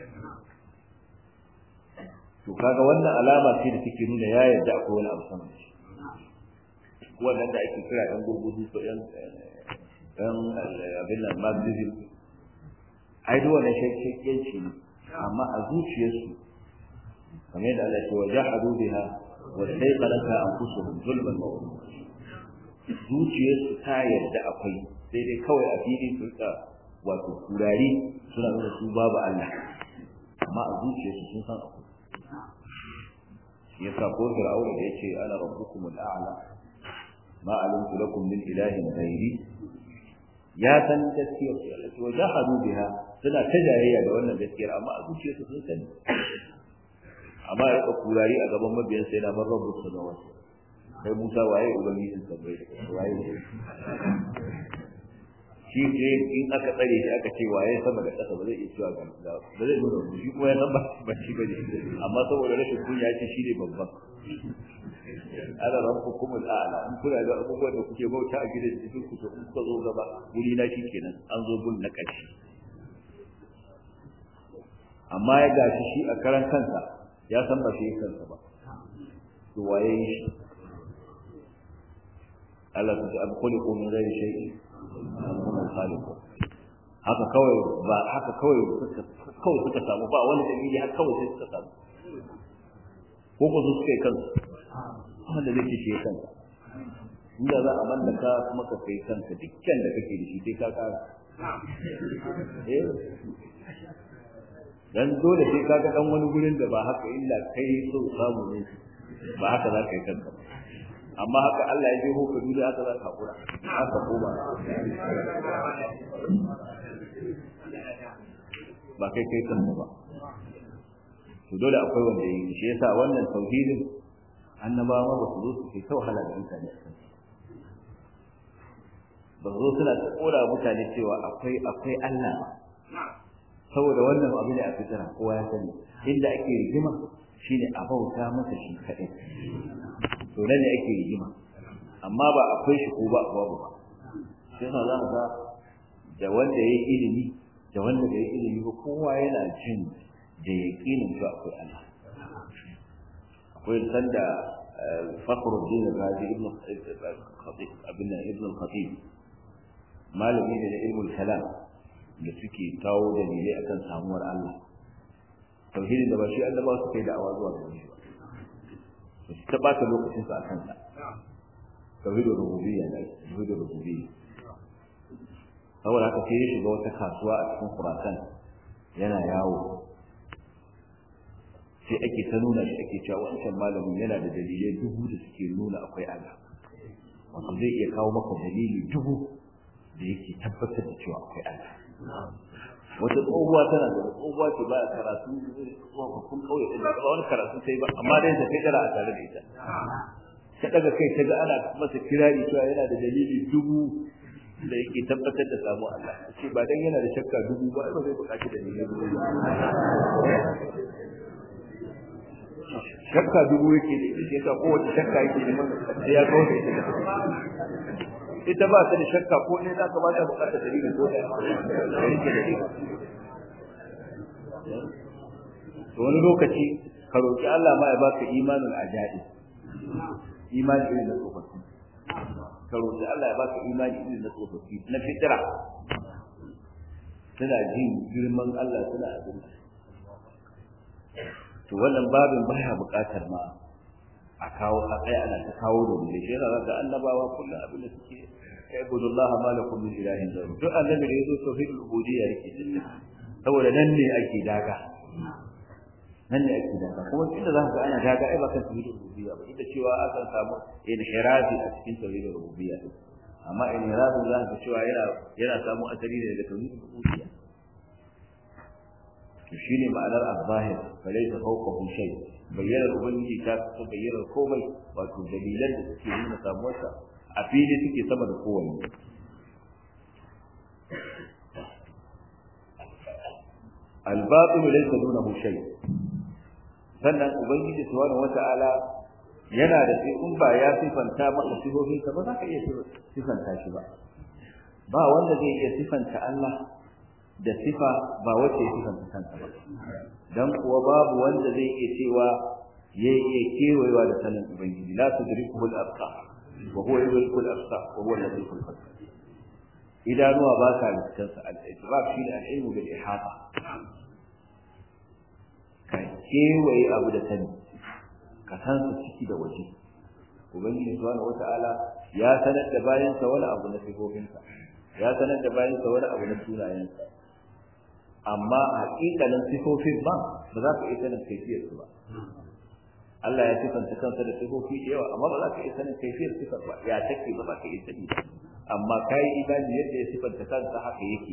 to kaga wannan alama ce da take nuna ya yarda akwai wani abu sama da shi wannan da ake kira ɗan gurgudu ko ɗan ɗan abin nan marxism ai duk wannan shakkiyanci ne amma a zuciyarsu kamar yadda Allah ya ce wa jahadu biha wa sayqalaka anfusuhum zulman wa zuciyarsu ta yarda akwai sai dai kawai a fili su rika wato kurari suna nuna su babu Allah amma a zuciyarsu sun san akwai yasa ko fir'auna da yace ana rabbukumul a'la ma alimtu lakum min ilahin ghairi ya san gaskiyar su Allah wa jahadu biha suna ta jayayya da wannan gaskiyar amma a zuciyarsu sun sani amma ya ka kurari a gaban mabiyan sai na bar rabbu samawati kai Musa waye ubangijin sabbai waye shi ne in aka tsare shi aka ce waye sama da ƙasa ba zai iya cewa ga ba zai nuna shi kuma ya san ba ba shi bane amma saboda rashin kunya ya ce shi ne babban ana rabbukum al'ala in kuna ga abubuwan da kuke bauta a gidan cikin ku to in kuka zo gaba wuri na shi kenan an zo gun na ƙarshe amma ya gashi shi a karan kansa ya san ba shi kansa ba to waye shi Allah ta ce abkuliku min ghairi shay'in kuma khaliqu haka kawai ba haka kawai suka kawai suka samu ba wani dalili haka kawai sai suka samu ko ko su suka yi kansu wanda zai ce kansa inda za a mallaka kuma ka kai kanka dukkan da kake da shi sai ka kara eh dan dole sai ka ga dan wani gurin da ba haka illa kai so samu ne ba haka za ka yi kanka ba amma haka Allah ya je ko ka duniya haka za ka hakura haka koma ba kai kai kanka ba to dole akwai wanda yi shi yasa wannan tauhidin annabawa ba su zo su kai ta wahala da mutane ba zo suna ta kora mutane cewa akwai akwai Allah saboda wannan abu ne a fitira kowa ya sani inda ake rigima shine a bauta masa shi kaɗai to nan ne ake rigima amma ba akwai shi ko ba babu ba shi yasa za ga da wanda ya yi ilimi da wanda bai yi ilimi ba kowa yana jin da yaƙinin cewa akwai Allah akwai sanda fakhruddin razi ibn khatib abin ibn khatib malami ne da ilmul kalam da suke kawo dalilai akan samuwar Allah tauhidin da ba shi Allah ba su kai da'awa zuwa gare shi ba su ta bata lokacin su akan sa tauhidul rububiyya ne tauhidul rububiyya saboda haka sai ya shiga wata kasuwa a cikin Khurasan yana yawo sai ake ta nuna shi ake cewa wancan malamin yana da dalilai dubu da suke nuna akwai Allah wato zai iya kawo maka dalili dubu da yake tabbatar da cewa akwai Allah wata tsohuwa tana da tsohuwa ce ba karatu tsohuwa kun kauye din da ba wani karatu sai ba amma dai ta kai dara a tare da ita ta daga kai ta ga ana masa kirari cewa yana da dalili dubu da yake tabbatar da samu Allah ce ba dan yana da shakka dubu ba ba zai buƙaci dalilin dubu shakka dubu yake da ita yasa kowace shakka yake da sai ya kawo da ita ita ba ta da shakka ko ne za ka ba ta bukatar dalilin ko da yake da ita to wani lokaci ka roki Allah ma ya baka imanin ajabi imani irin na tsofaffi ka roki Allah ya baka imani irin na tsofaffi na fitira suna jin girman Allah suna abin to wannan babin baya buƙatar ma a kawo a kai ana ta kawo da wani shi yana ga annabawa kullum abin da suke kai budullaha ma lakum min ilahin ghayru duk annabi da yazo tauhidul ubudiyya yake cikin saboda nan ne ake daga nan ne ake daga kuma inda za ka ga ana daga ai ba kan tauhidul ubudiyya ba inda cewa akan samu inhirafi a cikin tauhidul ubudiyya amma inhirafi za ka cewa yana yana samu asali ne daga tauhidul ubudiyya to shine ma'anar az-zahir falaysa fawqahu shay bayyanar ubangiji ta fito bayyanar komai wato dalilan da suke nuna samuwarsa a fili suke sama da kowanne al-batil laysa dunahu shay sannan ubangiji subhanahu wata'ala yana da sai in ba ya sifanta maka sifofinsa ba za ka iya sifanta shi ba ba wanda zai iya sifanta Allah da sifa ba wacce ya sifanta kansa ba dan kuwa babu wanda zai iya cewa ya iya kewayewa da sanin ubangiji la tudrikuhu al-absar wa huwa yudriku al-absar wa huwa al-latif al-khabir idanuwa ba ka lissansa al-idrak shi ne al-ilmu bil ihata ka kewaye abu da sani ka san su ciki da waje ubangiji subhanahu wata'ala ya sanar da bayansa wani abu na sifofinsa ya sanar da bayansa wani abu na sunayensa amma haƙiƙanin sifofin ba ba za ka iya sanin kaifiyar su ba Allah ya sifanta kansa da sifofi da yawa amma ba za ka iya sanin kaifiyar sifar ba ya take ba za ka iya sani ba amma kai imani yadda ya sifanta kansa haka yake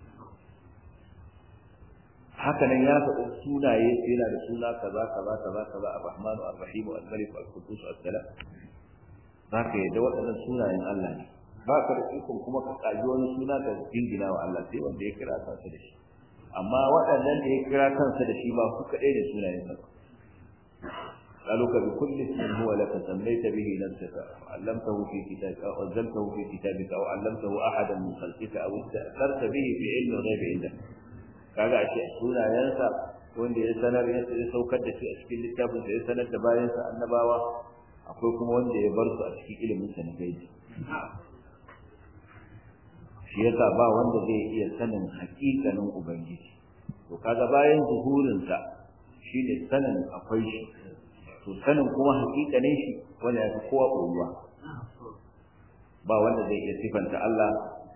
haka nan ya faɗi sunaye yana da suna kaza kaza kaza kaza ar-rahmanu ar-rahim al-malik al-qudus as-salam za ka yadda waɗannan sunayen Allah ne ba ka da ikon kuma ka kaji wani suna da jingina wa Allah sai wanda ya kira kansa da shi amma waɗannan da ya kira kansa da shi ba su kaɗai da sunayen sa قالوا بكل اسم هو لك سميت به نفسك وعلمته في كتابك أو أنزلته في كتابك أو علمته أحدا من خلقك أو استأثرت به في علم الغيب عندك kaga ashe sunayensa wanda ya sanar ya saukar da shi a cikin littafin da ya sanar da bayansa annabawa akwai kuma wanda ya bar su a cikin ilimin sa na gaibi shi yasa ba wanda zai iya sanin hakikanin ubangiji to kaga bayan zuhurin sa shine sanin akwai shi to sanin kuma hakikanin shi wanda ya fi kowa koyuwa ba wanda zai iya sifanta Allah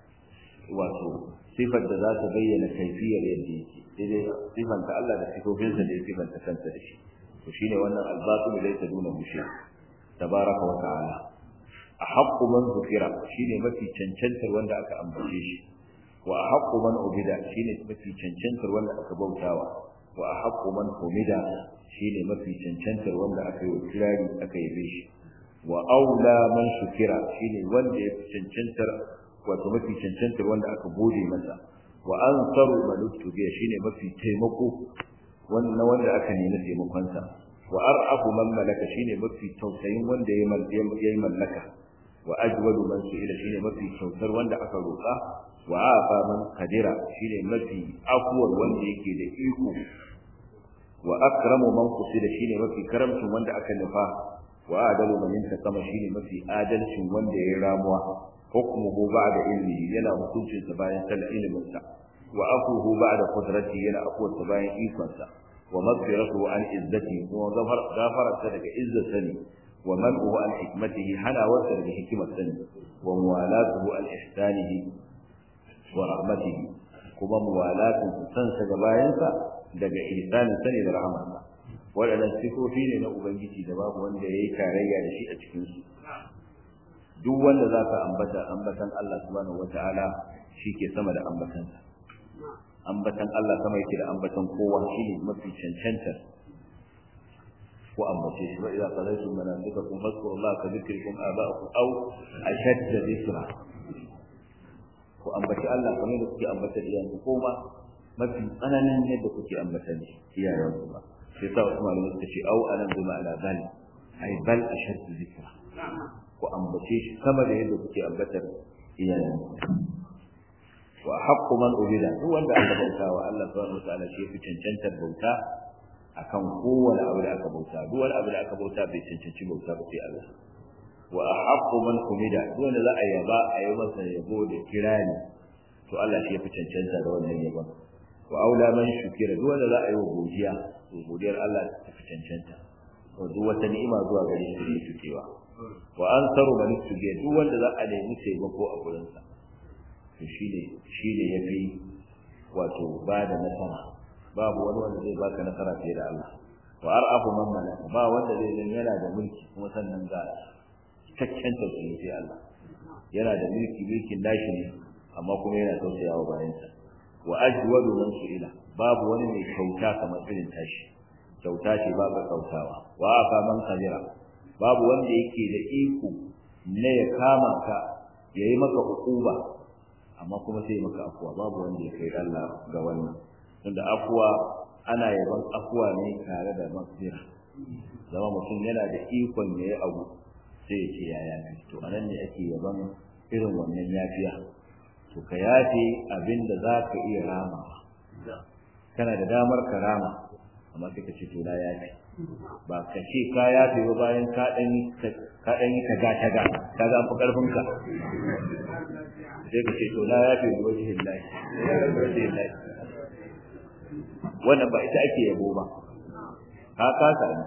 wato sifar da za ta bayyana kaifiyar yadda yake sai dai sifanta Allah da sifofinsa da ya sifanta kansa da shi to shine wannan albatul laysa duna mushi tabaraka wa ta'ala a haqqu man zukira shine mafi cancantar wanda aka ambace shi wa a haqqu man ubida shine mafi cancantar wanda aka bautawa wa a haqqu man humida shine mafi cancantar wanda aka yi kirari aka yabe shi wa aula man shukira shine wanda ya fi cancantar wato mafi cancantar wanda aka gode masa wa ansaru maluktu biya shine mafi taimako wannan wanda aka nemi taimakon sa wa ar'afu man malaka shine mafi tausayin wanda ya yi mallaka wa ajwadu man su'ila shine mafi kyautar wanda aka roƙa wa afa man qadira shine mafi afuwar wanda yake da iko wa akramu man qusida shine mafi karamcin wanda aka nufa wa adalu man intakama shine mafi adalcin wanda ya ramuwa hukmuhu ba'da ilmihi yana hukuncin sa bayan sanin ilimin sa wa afuhu ba'da qudrati yana afuwar sa bayan ikon sa wa maghfiratuhu an izzati wa ghafara sa daga izzar ne wa man'uhu an hikmatihi hana wasa daga hikimar sa ne wa muwalatuhu an ihsanihi wa rahmatihi kuma muwalatun san sa ga bayan sa daga ihsanin sa ne da rahmarsa waɗannan sifofi ne na ubangiji da babu wanda ya yi tarayya da shi a cikinsu duk wanda za ka ambata ambatan Allah subhanahu wataala shi ke sama da ambatansa ambatan Allah sama yake da ambatan kowa shi ne mafi cancantar ko ambace shi wa idza qadaytum manasikakum fadhkuru Allah ka dhikrikum aba'akum aw ashadda dhikra ko ambaci Allah kamar da kuke ambata iyayenku ko ma mafi tsananin yadda kuke ambata ne iyayenku ba sai sa wasu malamai suka ce au anan bi ma'ana bal ai bal ashaddu dhikra ku ambace shi sama da yadda kuke ambatar iyayen wa haqqu man ubida duk wanda aka bauta wa Allah subhanahu wa ta'ala shi fi cancantar bauta akan kowane abu da aka bauta duk wani abu da aka bauta bai cancanci bauta ba sai Allah wa haqqu man humida duk wanda za a yaba a yi masa yabo da kirani to Allah shi ya fi cancanta da wannan yabon wa aula man shukira duk wanda za a yi wa godiya to godiyar Allah ta fi cancanta to duk wata ni'ima zuwa gare shi ne shukewa wa an saru man shuke duk wanda za a nemi taimako a gurin sa to shine shine yafi wato ba da nasara babu wani wanda zai baka nasara fiye da Allah wa ar'afu man malaka ba wanda zai zan yana da mulki kuma sannan ga cikakken tausayi sai Allah yana da mulki mulkin nashi ne amma kuma yana tausayawa bayansa wa ajwadu man su'ila babu wani mai kyauta kamar irin tashi kyauta ce ba ka kautawa wa afa man qadira babu wanda yake da iko ne ya kama ka yayi maka ukuba amma kuma sai maka afuwa babu wanda ya kai Allah ga wannan tunda afuwa ana yaban afuwa ne tare da maghfira zama mutum yana da ikon yayi abu sai ya ce ya yafi to anan ne ake yaban irin wannan yafiya to ka yafe abin da za ka iya rama kana da damar ka rama amma sai ka ce to na yafe ba ka ce ka yafe ba bayan ka dan ka dan yi taga taga ka ga fi karfin ka sai ka ce to na yafe bi wajhin lahi wajhin lahi wannan ba ita ake yabo ba ka kasa ne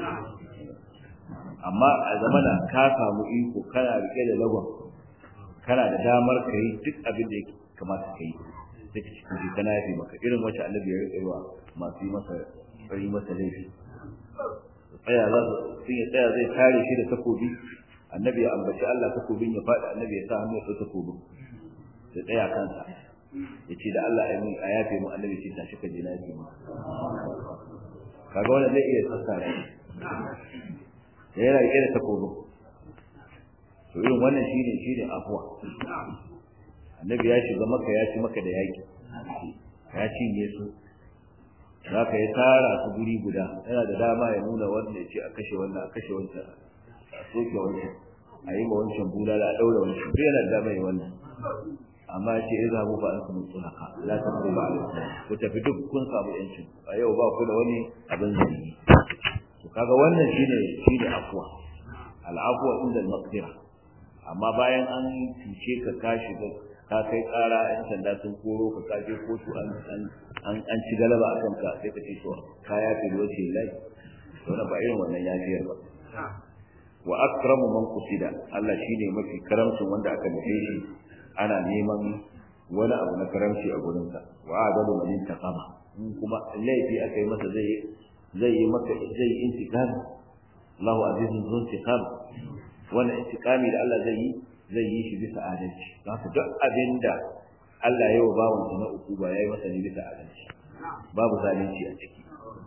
amma a zamana ka samu iko kana rike da lagon kana da damar ka yi duk abin da ya kamata ka yi sai ka cikin kana yafe maka irin wacce annabi ya rike wa masu yi masa yi masa laifi tsaya za su sun ya tsaya zai kare shi da takobi annabi ya ambaci Allah takobin ya faɗi annabi ya sa hannu ya ɗau takobin ya tsaya kansa ya ce da Allah ya a yafe mu annabi ce tashi ka je na yafe mu kaga wanda zai iya sassara shi yana riƙe da takobin to irin wannan shine shine afuwa annabi ya shiga maka ya ci maka da yaki ya cinye su za ka yi tara su guri guda yana da dama ya nuna wanda ya ce a kashe wannan a kashe wancan a soke wancan a yi ma wancan bulala a ɗaura wancan duk yana da dama ya wannan amma ya ce iza bu ba an kuma tsulaka la ta ba a ku tafi duk kun samu yancin a yau ba ku da wani abin zargi to kaga wannan shine shine afwa al'afwa inda al-maqdira amma bayan an cuce ka ka shiga ka kai ƙara yan sanda sun koro ka ka je kotu an an an ci galaba a kanka sai ka ce to ka yafe lokaci lai wannan ba irin wannan yafiyar ba wa akramu man qusida Allah shine mafi karamcin wanda aka nufe shi ana neman wani abu na karamci a gurin sa wa adalu man intaqama in kuma laifi aka yi masa zai zai yi maka zai yi intiqam Allahu azizun zun intiqam wannan intiqami da Allah zai yi zai yi shi bisa adalci haka duk abinda Allah ya yi wa bawansa na uku ba ya yi masa ne bisa adalci babu zalunci a ciki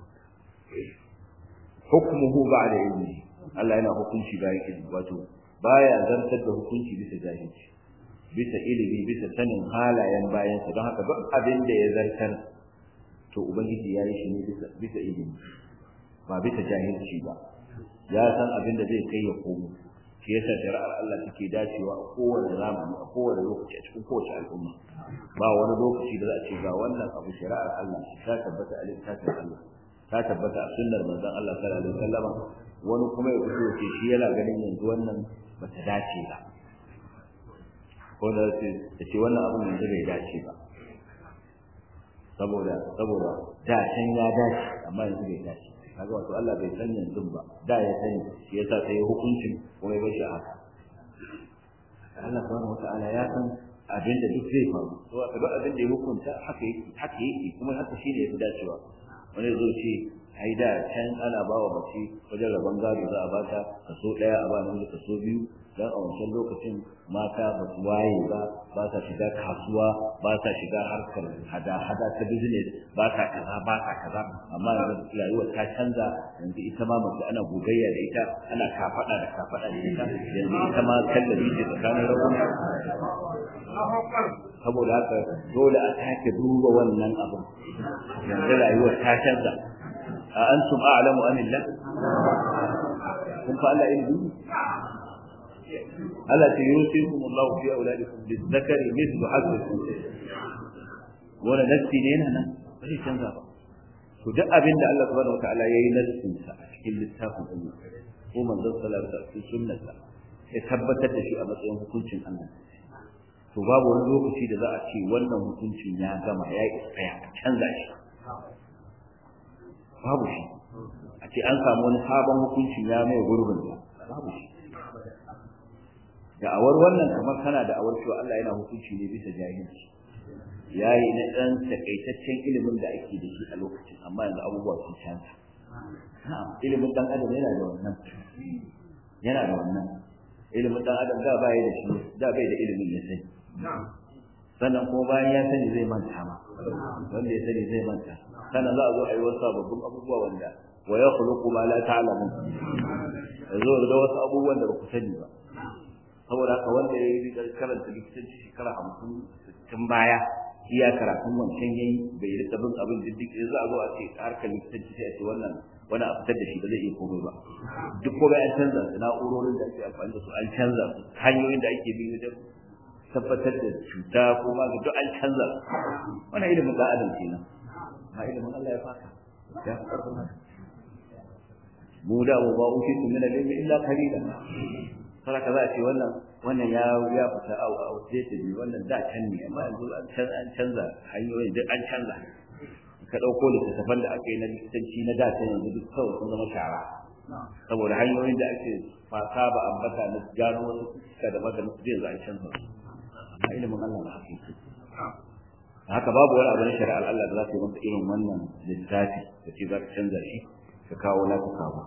hukmuhu ba'da ilmi Allah yana hukunci bayan ilmi wato baya zartar da hukunci bisa jahilci bisa ilimi bisa sanin halayen bayansa don haka duk abin da ya zartar to ubangiji ya yi shi ne bisa bisa ilimi ba bisa jahilci ba ya san abin da zai kai ya komo shi yasa shari'ar Allah take dacewa a kowane zamani a kowane lokaci a cikin kowace al'umma ba wani lokaci da za a ce ga wannan abu shari'ar Allah ta tabbata a littafin Allah ta tabbata a sunnar manzon Allah sallallahu alaihi wasallam wani kuma ya fito ce shi yana ganin yanzu wannan bata dace ba ko da ce ce wannan abun yanzu bai dace ba saboda saboda da can ya dace amma yanzu bai dace kaga wato Allah bai san yanzu ba da ya sani shi yasa sai hukuncin kuma ya bashi haka Allah subhanahu wata'ala ya san abin da duk zai faru to aka duk abin da ya hukunta haka yake haka yake kuma haka shine yafi dacewa wani zo ce ai da can ana ba wa mace wajen rabon gado za a bata kaso daya a ba namiji kaso biyu dan a wancan lokacin mata ba su waye ba ba sa shiga kasuwa ba sa shiga harkar hada-hada ta business ba sa kaza ba sa kaza amma yanzu rayuwar ta canza yanzu ita ma mace ana gogayya da ita ana kafada da kafada da ita yanzu ita ma kallabi ce tsakanin rabon saboda haka dole a sake duba wannan abin yanzu rayuwar ta canza a antum a'lamu amillah kun fa Allah ilmi ألا يوصيكم الله في أولادكم للذكر مثل حظ الأنثيين ولا نفسي لنا أنا بس canza ba to duk abin da Allah subhanahu wataala yayi nassin sa a cikin littafin Allah ko manzon sallallahu alaihi wasallam sunnarsa ya tabbatar da shi a matsayin hukuncin Allah to babu wani lokaci da za a ce wannan hukuncin ya gama ya yi tsaya a canza shi babu shi a ce an samu wani sabon hukuncin ya mai gurbin babu shi da'awar wannan kamar kana da'awar cewa Allah yana hukunci ne bisa jahilci yayi na dan takaitaccen ilimin da ake da shi a lokacin amma yanzu abubuwa sun canza na'am ilimin dan adam yana da wannan yana da wannan ilimin dan adam da bai da shi da bai da ilimin ya sani sannan kuma bayan ya sani zai manta ma wanda ya sani zai manta sannan za a zo a yi wasu sababbin abubuwa wanda wa ya khuluqu ma la ta'lamun yazo da wasu abubuwan da ba ku sani ba saboda haka wanda ya yi karanta likitanci shekara hamsin tun baya iya karatun wancan yayi bai yi bin abin diddik sai za a zo a ce harkar likitanci sai a ce wannan wani a fitar da shi ba zai iya komai ba duk komai an canza su na'urorin da ake amfani da su an canza su hanyoyin da ake bi wajen tabbatar da cuta ko ma duk an canza su wannan ilimin da adam kenan ma ilimin Allah ya faka ya fi karfin haka mu da mu ba uki tu min al-ilmi illa qalilan saraka za a ce wannan wannan ya ya fita a outdated ne wannan da can ne amma yanzu an canza hanyoyin duk an canza ka ɗauko littattafan da aka yi na likitanci na da can yanzu duk kawai sun zama shara saboda hanyoyin da ake fasa ba ambata na gano wasu suka da maganin su yanzu an canza a ilimin Allah na haka yake haka babu wani abu na shari'ar Allah da za ta yi masa irin wannan littafi da ce za ka canza shi ka kawo naka kawo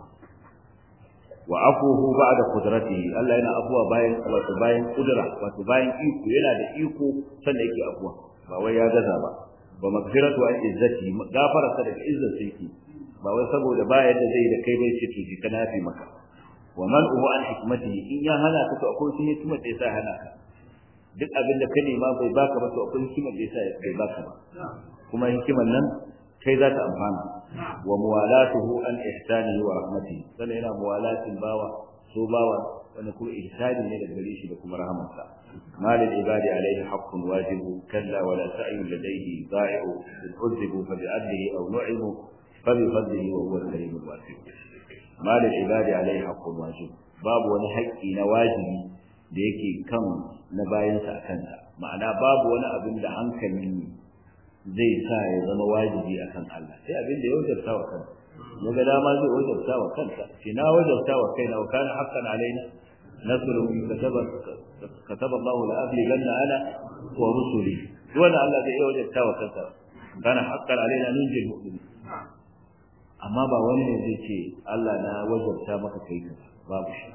wa afuhu ba'da qudratihi Allah yana afuwa bayan wato bayan kudura wato bayan iko yana da iko sannan yake afuwa ba wai ya gaza ba wa magfiratu an izzati gafararsa daga izzar yake ba wai saboda ba yadda zai da kai bai ce to ki kana fi maka wa man uhu an hikmatihi in ya hana ka to akwai sun hikimar da yasa hana ka duk abin da ka nema bai baka ba to akwai hikimar da yasa bai baka ba kuma hikimar nan kai za ta amfana wa muwalatuhu an ihsanihi wa rahmatihi sannan yana muwalatin bawa so bawa wanda kuma ihsani ne daga gare shi da kuma rahamarsa ما للعباد عليه حق واجب كلا ولا سعي لديه ضائع إن عذبوا فبعدله أو نعموا فبفضله وهو الكريم الواسع ما للعباد عليه حق واجب باب wani haƙƙi na wajibi da yake kan na bayansa a kansa ma'ana babu wani abin da hankali zai sa ya zama wajibi a kan Allah sai abin da ya wajabta wa kansa ya ga dama zai wajabta wa kansa shi na wajabta wa kaina wa kana haqqan alaina nasru kataba kataba Allah la abliganna ana wa rusuli wanda Allah zai wajabta wa kansa kana haqqan alaina nunjil mu'minin amma ba wani ne zai ce Allah na wajabta maka kai ka babu shi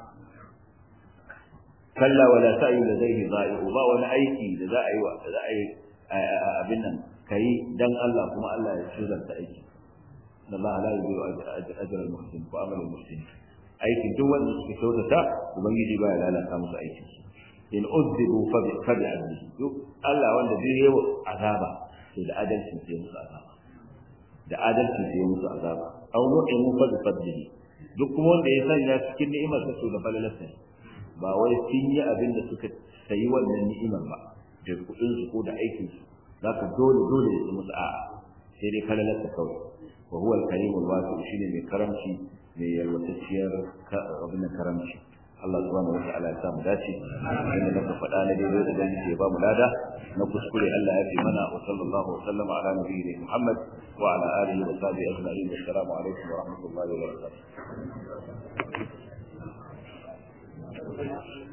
kalla wala sa'i da zai za'i'u ba wani aiki da za a yi wa da za a yi abin nan kai dan Allah kuma Allah ya shirya ta aiki Allah la yuzu ajra al-muhsin wa amal al-muhsin aikin duk wanda suke kyautata ubangiji ba ya lalata musu aikin in uzzibu fa bi fa bi adli duk Allah wanda zai yi azaba to da adalcin sai musu azaba da adalcin sai musu azaba aw nu'imu fa bi fadlihi duk kuma wanda ya sanya cikin ni'imar ta to da falalarsa ba wai sun yi abin da suka sayi wannan ni'imar ba da kuɗin su ko da aikin su zaka dole dole ya musu a'a sai dai falalarsa kawai wa huwa al-karimul wasi shine mai karamci mai yalwatacciyar abin da karamci Allah subhanahu wa ta'ala ya samu dace inda muka faɗa na daidai da dan ya ba mu lada na kuskure Allah ya fi mana wa sallallahu wa sallama ala nabiyyi Muhammad wa ala alihi wa sahbihi ajma'in assalamu alaikum wa rahmatullahi wa barakatuh